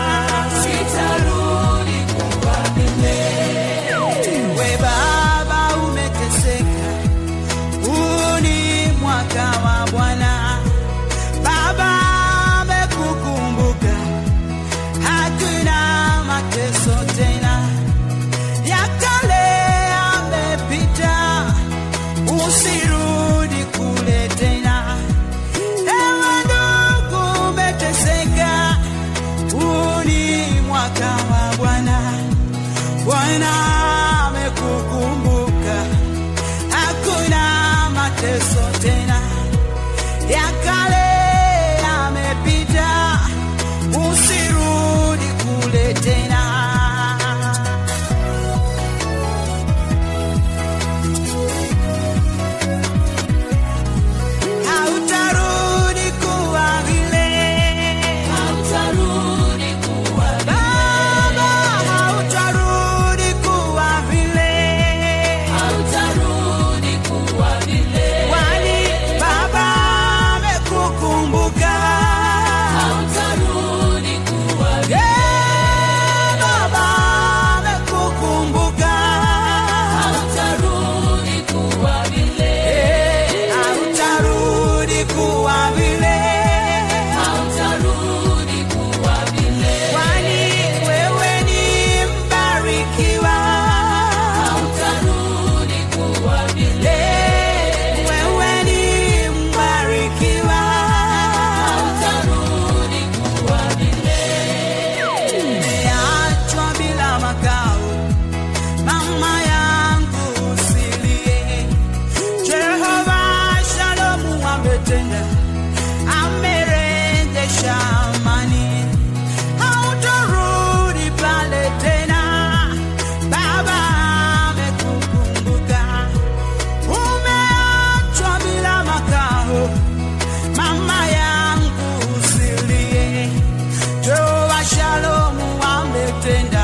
Sitarudi kuwa vile. We Baba umeteseka, huu ni mwaka wa Bwana. Baba amekukumbuka, hakuna mateso tena, ya kale yamepita, usirudi kule tena. Ewe ndugu umeteseka, huu ni mwaka wa Bwana. Bwana amekukumbuka, hakuna mateso tena, ya kale yamepita, usirudi kule tena. Hautarudi kuwa vile, hautarudi kuwa vile. Baba, hautarudi kuwa vile, hautarudi kuwa vile. Kwani Baba amekukumbuka, hautarudi kuwa vile. Baba amekukumbuka, hautarudi kuwa vile. Hautarudi kuwa vile, hautarudi kuwa vile. Kwani wewe ni mbarikiwa, hautarudi kuwa vile. Wewe ni mbarikiwa, hautarudi kuwa vile. Umeachwa bila makao, mama yangu usilie. Jehova Shalomu ametenda, amerejesha amani, hautarudi pale tena. Baba amekukumbuka, umeachwa bila makao, mama yangu usilie. Jehova Shalomu ametenda,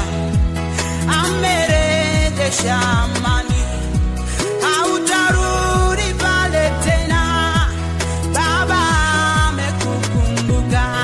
amerejesha amani hautarudi pale tena, Baba amekukumbuka.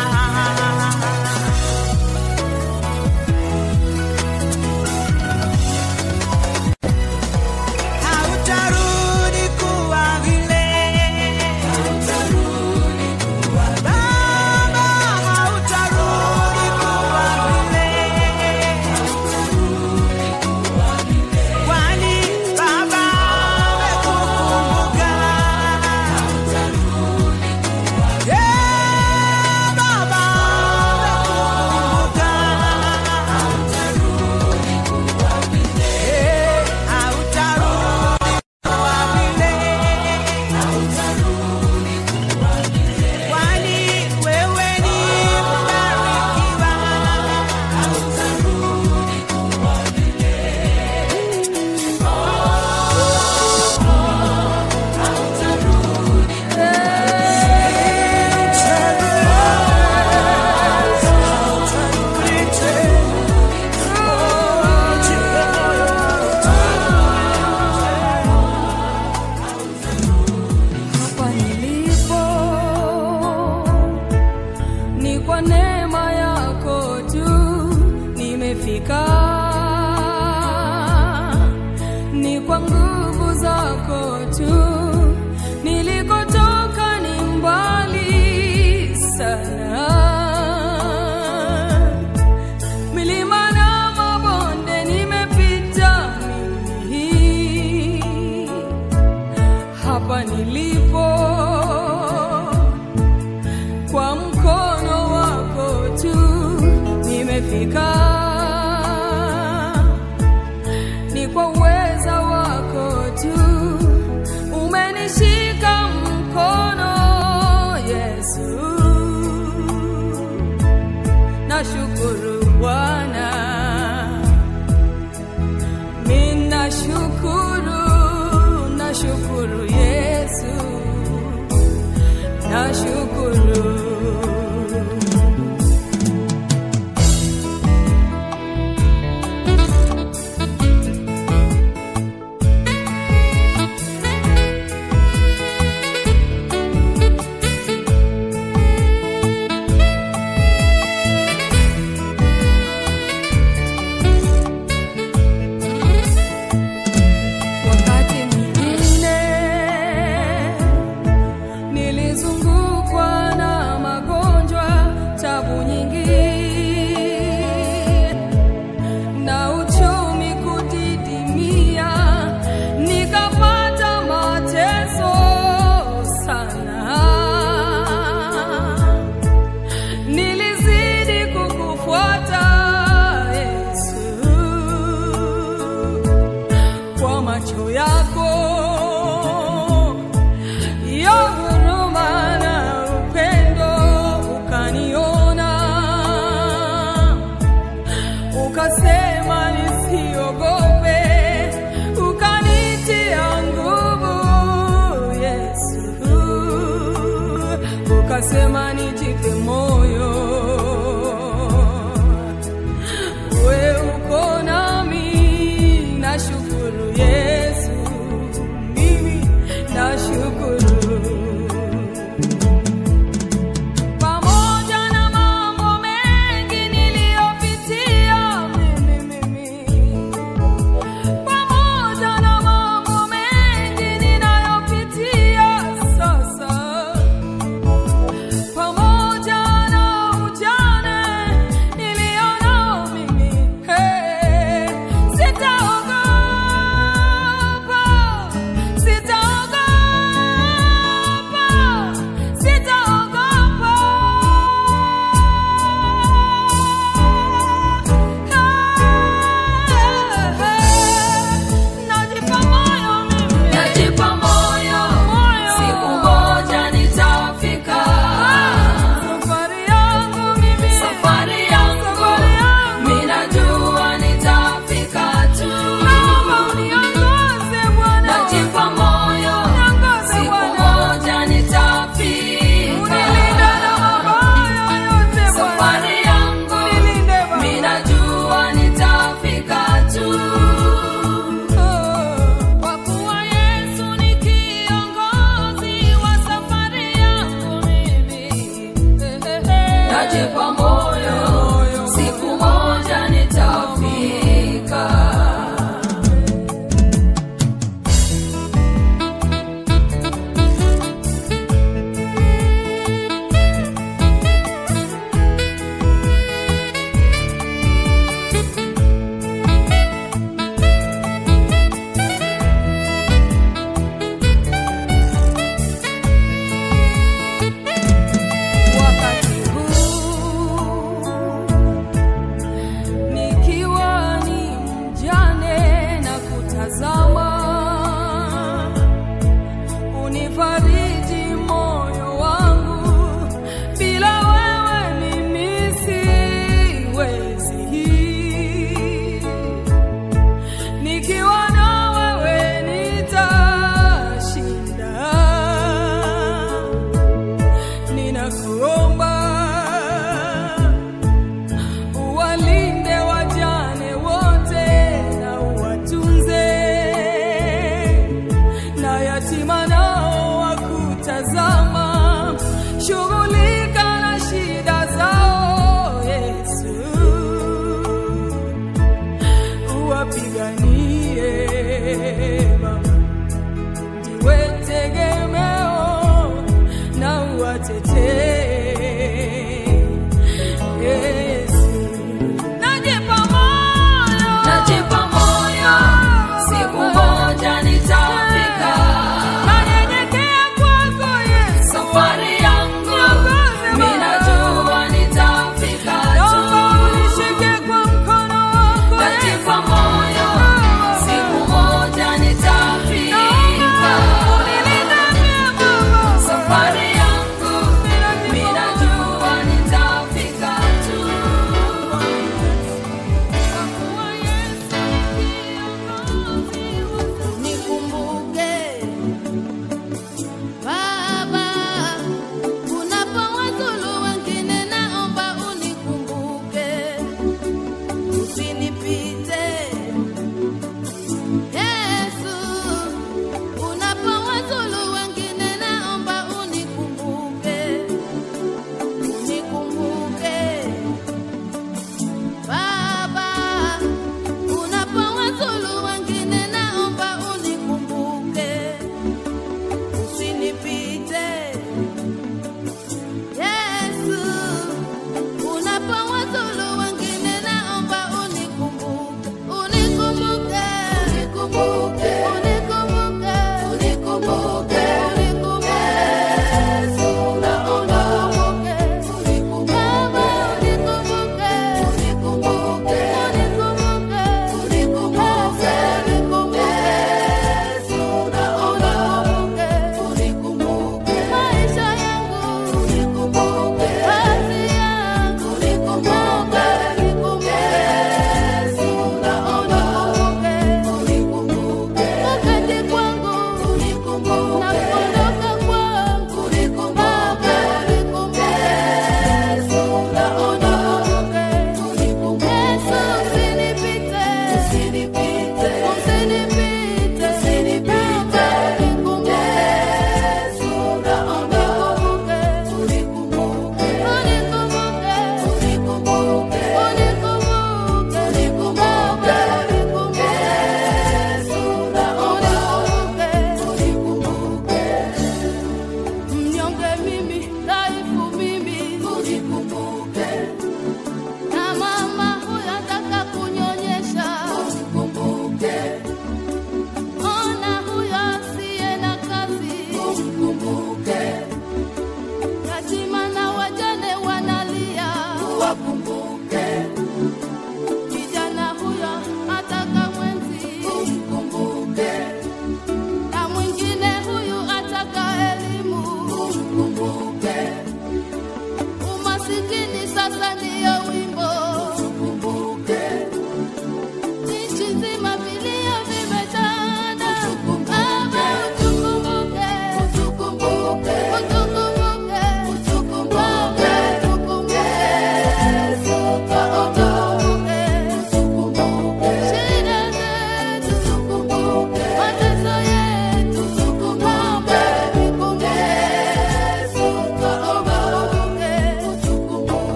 Hautarudi kuwa vile, hautarudi kuwa Baba, hautarudi kuwa vile, hautarudi kuwa vile. Kwani nimefika ni kwa uweza wako tu umenishika mkono yesu nashukuru bwana minashukuru nashukuru yesu nashukuru wakati mwingine nilizungukwa na magonjwa tabu nyingi na uchumi kudidimia nikapata mateso sana nilizidi kukufuata yesu kwa macho yako ya huruma na upendo ukaniona ukasema nisiogope ukanitia nguvu yesu ukasema nijipe moyo we uko nami nashukuru yesu mimi nashukuru pamoja na mambo mengi niliyopitia mimi mimi pamoja na mambo mengi ninayopitia sasa pamoja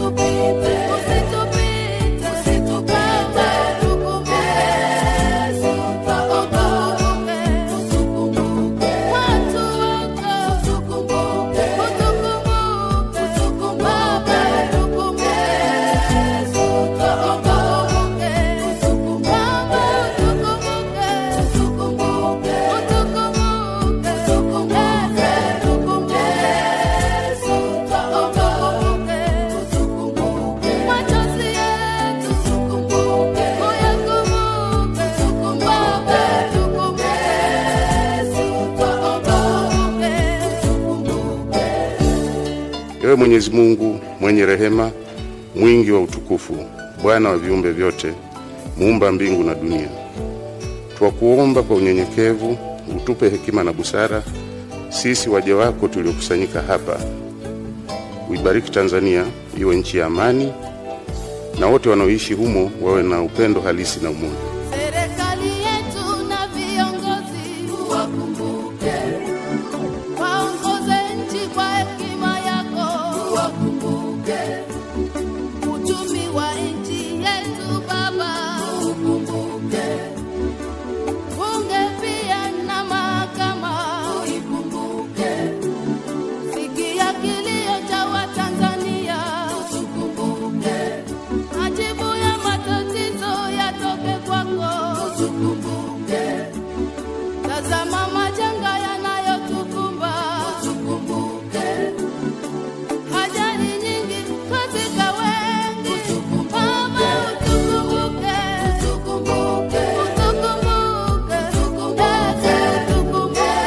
Ewe Mwenyezi Mungu mwenye rehema, mwingi wa utukufu, Bwana wa viumbe vyote, muumba mbingu na dunia, twakuomba kwa unyenyekevu utupe hekima na busara, sisi waja wako tuliokusanyika hapa. Uibariki Tanzania iwe nchi ya amani, na wote wanaoishi humo wawe na upendo halisi na umoja. Serikali yetu na viongozi wakumbuke, waongoze nchi kwa hekima yako, wakumbuke uchumi wa nchi yetu Baba, ukumbuke bunge pia na mahakama, uikumbuke sikia kilio cha Watanzania, tukumbuke majibu ya matatizo yatoke kwako, tukumbuke. Tazama majanga yanayotukumba, tukumbuke. Ajali nyingi katika wengi, Baba utukumbuke, utukumbuke, utukumbuke, utukumbuke,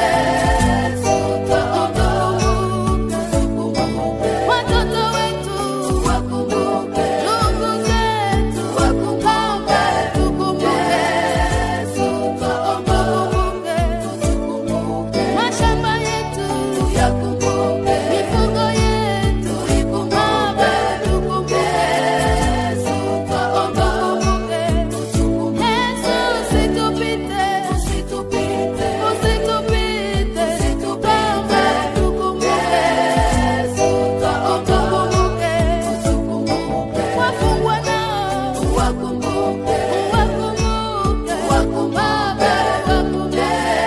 utukumbuke. Watoto wetu wakumbuke, ndugu zetu wakumbuke, tukumbuke, tukumbuke. Mashamba yetu yakumbuke, mifugo yetu ikumbuke, tukumbuke, tukumbuke. Yesu usitupite, usitupite, usitupite, usitupite, tukumbuke, tukumbuke. Wafungwa nao wakumbuke, wakumbuke, wakumbuke, wakumbuke.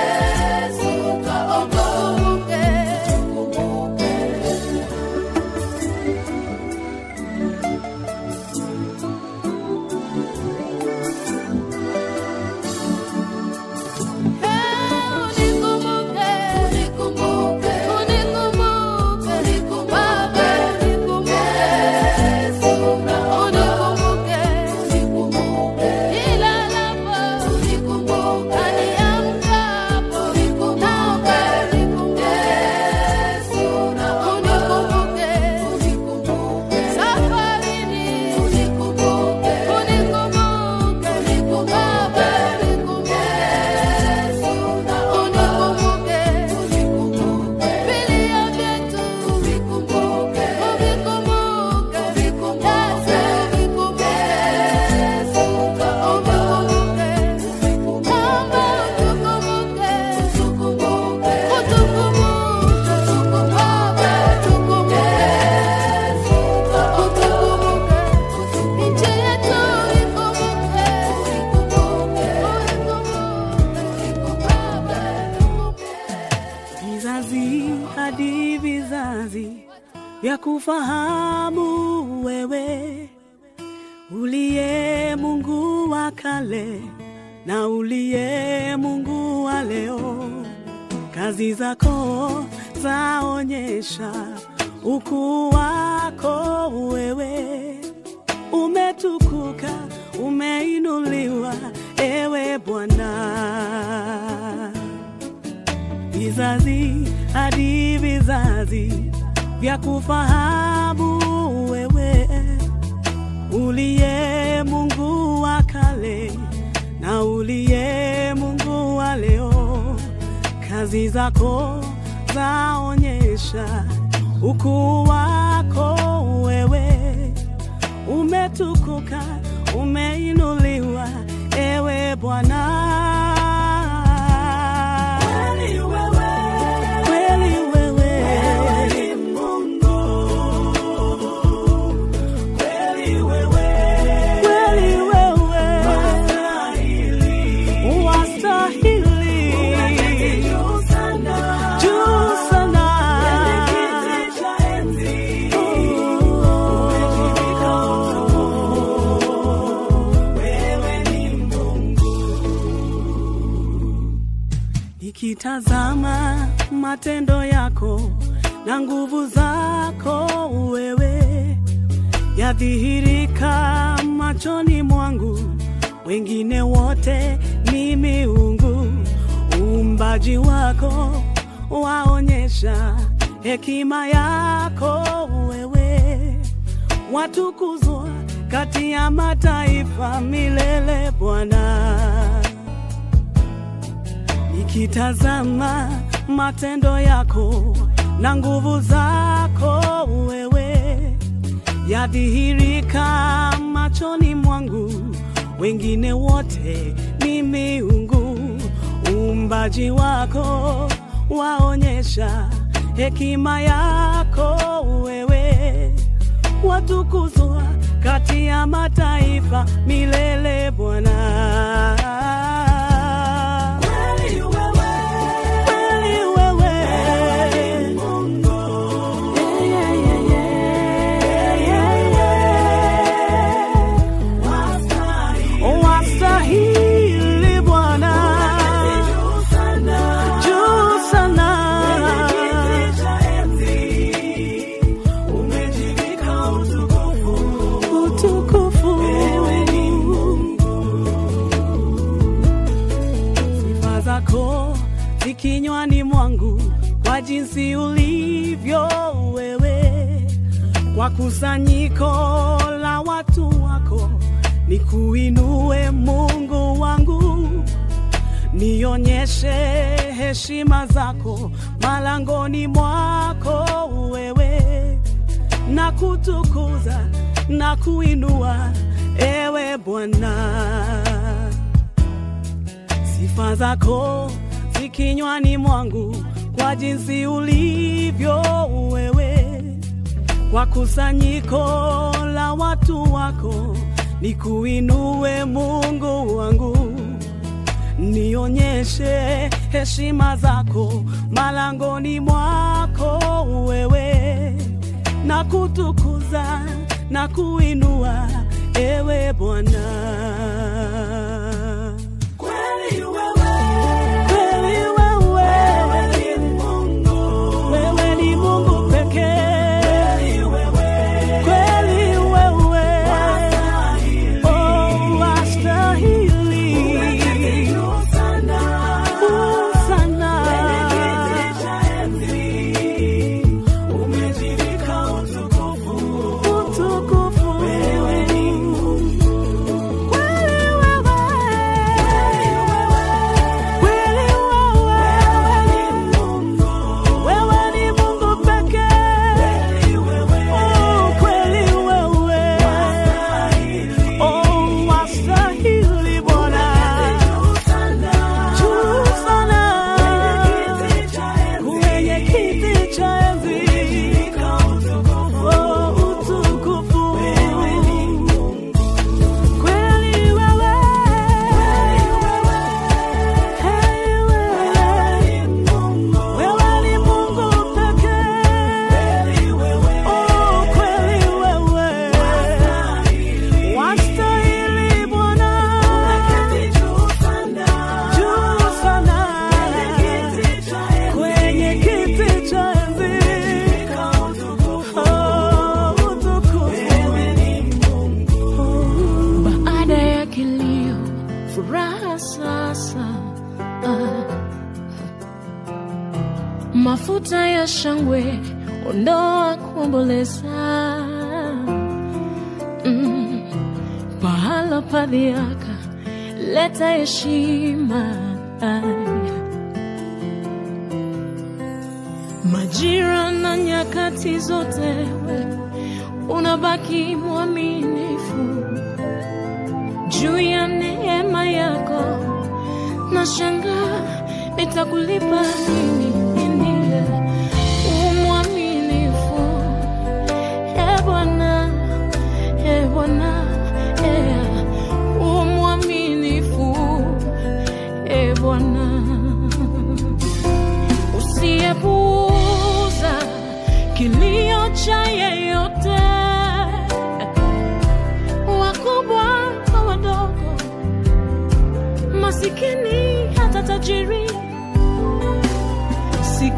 vizazi hadi vizazi vya kufahamu wewe uliye Mungu wa kale na uliye Mungu wa leo. Kazi zako zaonyesha ukuu wako wewe, umetukuka, umeinuliwa ewe Bwana vizazi hadi vizazi vya kufahamu wewe uliye Mungu wa kale na uliye Mungu wa leo. Kazi zako zaonyesha ukuu wako wewe, umetukuka, umeinuliwa ewe Bwana. Kweli wewe, kweli wewe, wewe ni Mungu nikitazama matendo yako na nguvu zako wewe yadhihirika machoni mwangu, wengine wote ni miungu. Uumbaji wako waonyesha hekima yako wewe, watukuzwa kati ya mataifa milele Bwana nikitazama matendo yako na nguvu zako wewe yadhihirika machoni mwangu, wengine wote ni miungu. Uumbaji wako waonyesha hekima yako wewe, watukuzwa kati ya mataifa milele Bwana. Kweli wewe, kweli wewe, Yeah, yeah, yeah, yeah, yeah. Wastahili Bwana, juu sana. Utukufu. Sifa zako zi kinywani mwangu kwa jinsi ulivyo wewe, kwa kusanyiko la watu wako nikuinue Mungu wangu, nionyeshe heshima zako malangoni mwako wewe, na kutukuza na kuinua ewe Bwana sifa zako zi kinywani mwangu kwa jinsi ulivyo wewe, kwa kusanyiko la watu wako nikuinue Mungu wangu, nionyeshe heshima zako malangoni mwako wewe, na kutukuza na kuinua ewe Bwana. Kweli wewe, kweli wewe, wewe ni Mungu, wewe ni Mungu pekee. Kweli wewe, oh, wastahili. Juu sana. Utukufu. Kweli wewe, kweli wewe, wewe ni Mungu pekee. Oh, kweli wewe, oh, wastahili Bwana. Juu sana, kwenye kiti cha enzi. Oh, utukufu. Kweli wewe, hey wewe, wewe ni Mungu pekee. Oh, kweli wewe, wastahili Bwana. Juu sana, kwenye kiti cha enzi. Oh, utukufu. Baada ya kilio, furaha sasa. Ah. Mafuta ya shangwe, ondoa kuomboleza. Mm. Pahala pa dhiaka, leta heshima. Majira na nyakati zote, we unabaki mwaminifu juu ya neema yako na shanga nitakulipa nini nini umwaminifu e Bwana e Bwana e umwaminifu e Bwana usiyepuuza kilio cha yeyote wakubwa kwa wadogo, masikini hata tajiri,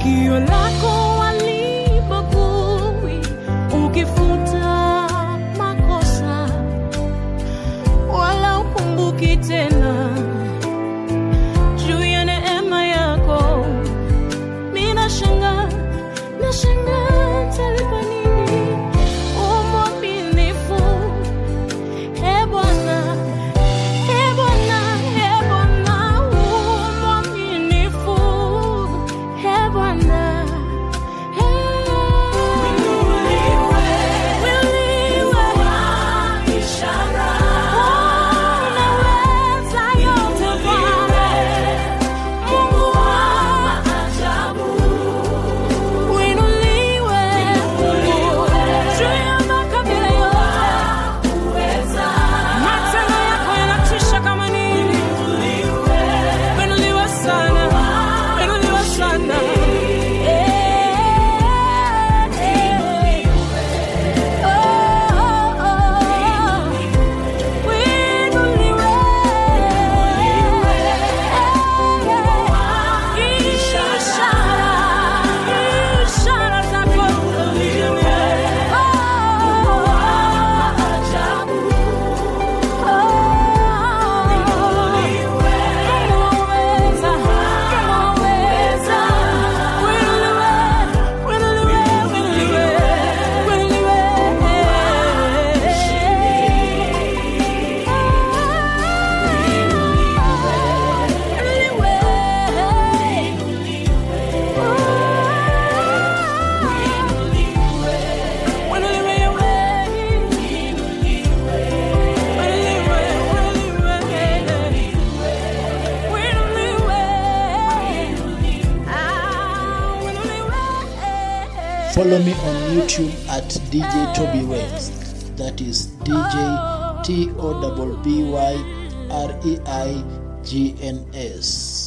sikio lako walibagui ukifuta makosa wala ukumbuki tena juu ya neema yako mi nashanga nashanga talipa nini umwaminifu e bwana e bwana e bwana umwaminifu e bwana Matendo yako yanatisha kama nini. Inuliwe sana, inuliwe sana. Eh, eh. Oh, oh, oh. Inuliwe. Eh, ishara, ishara zako. Follow me on YouTube at DJ Toby West. That is DJ T O B B Y R E I G N S.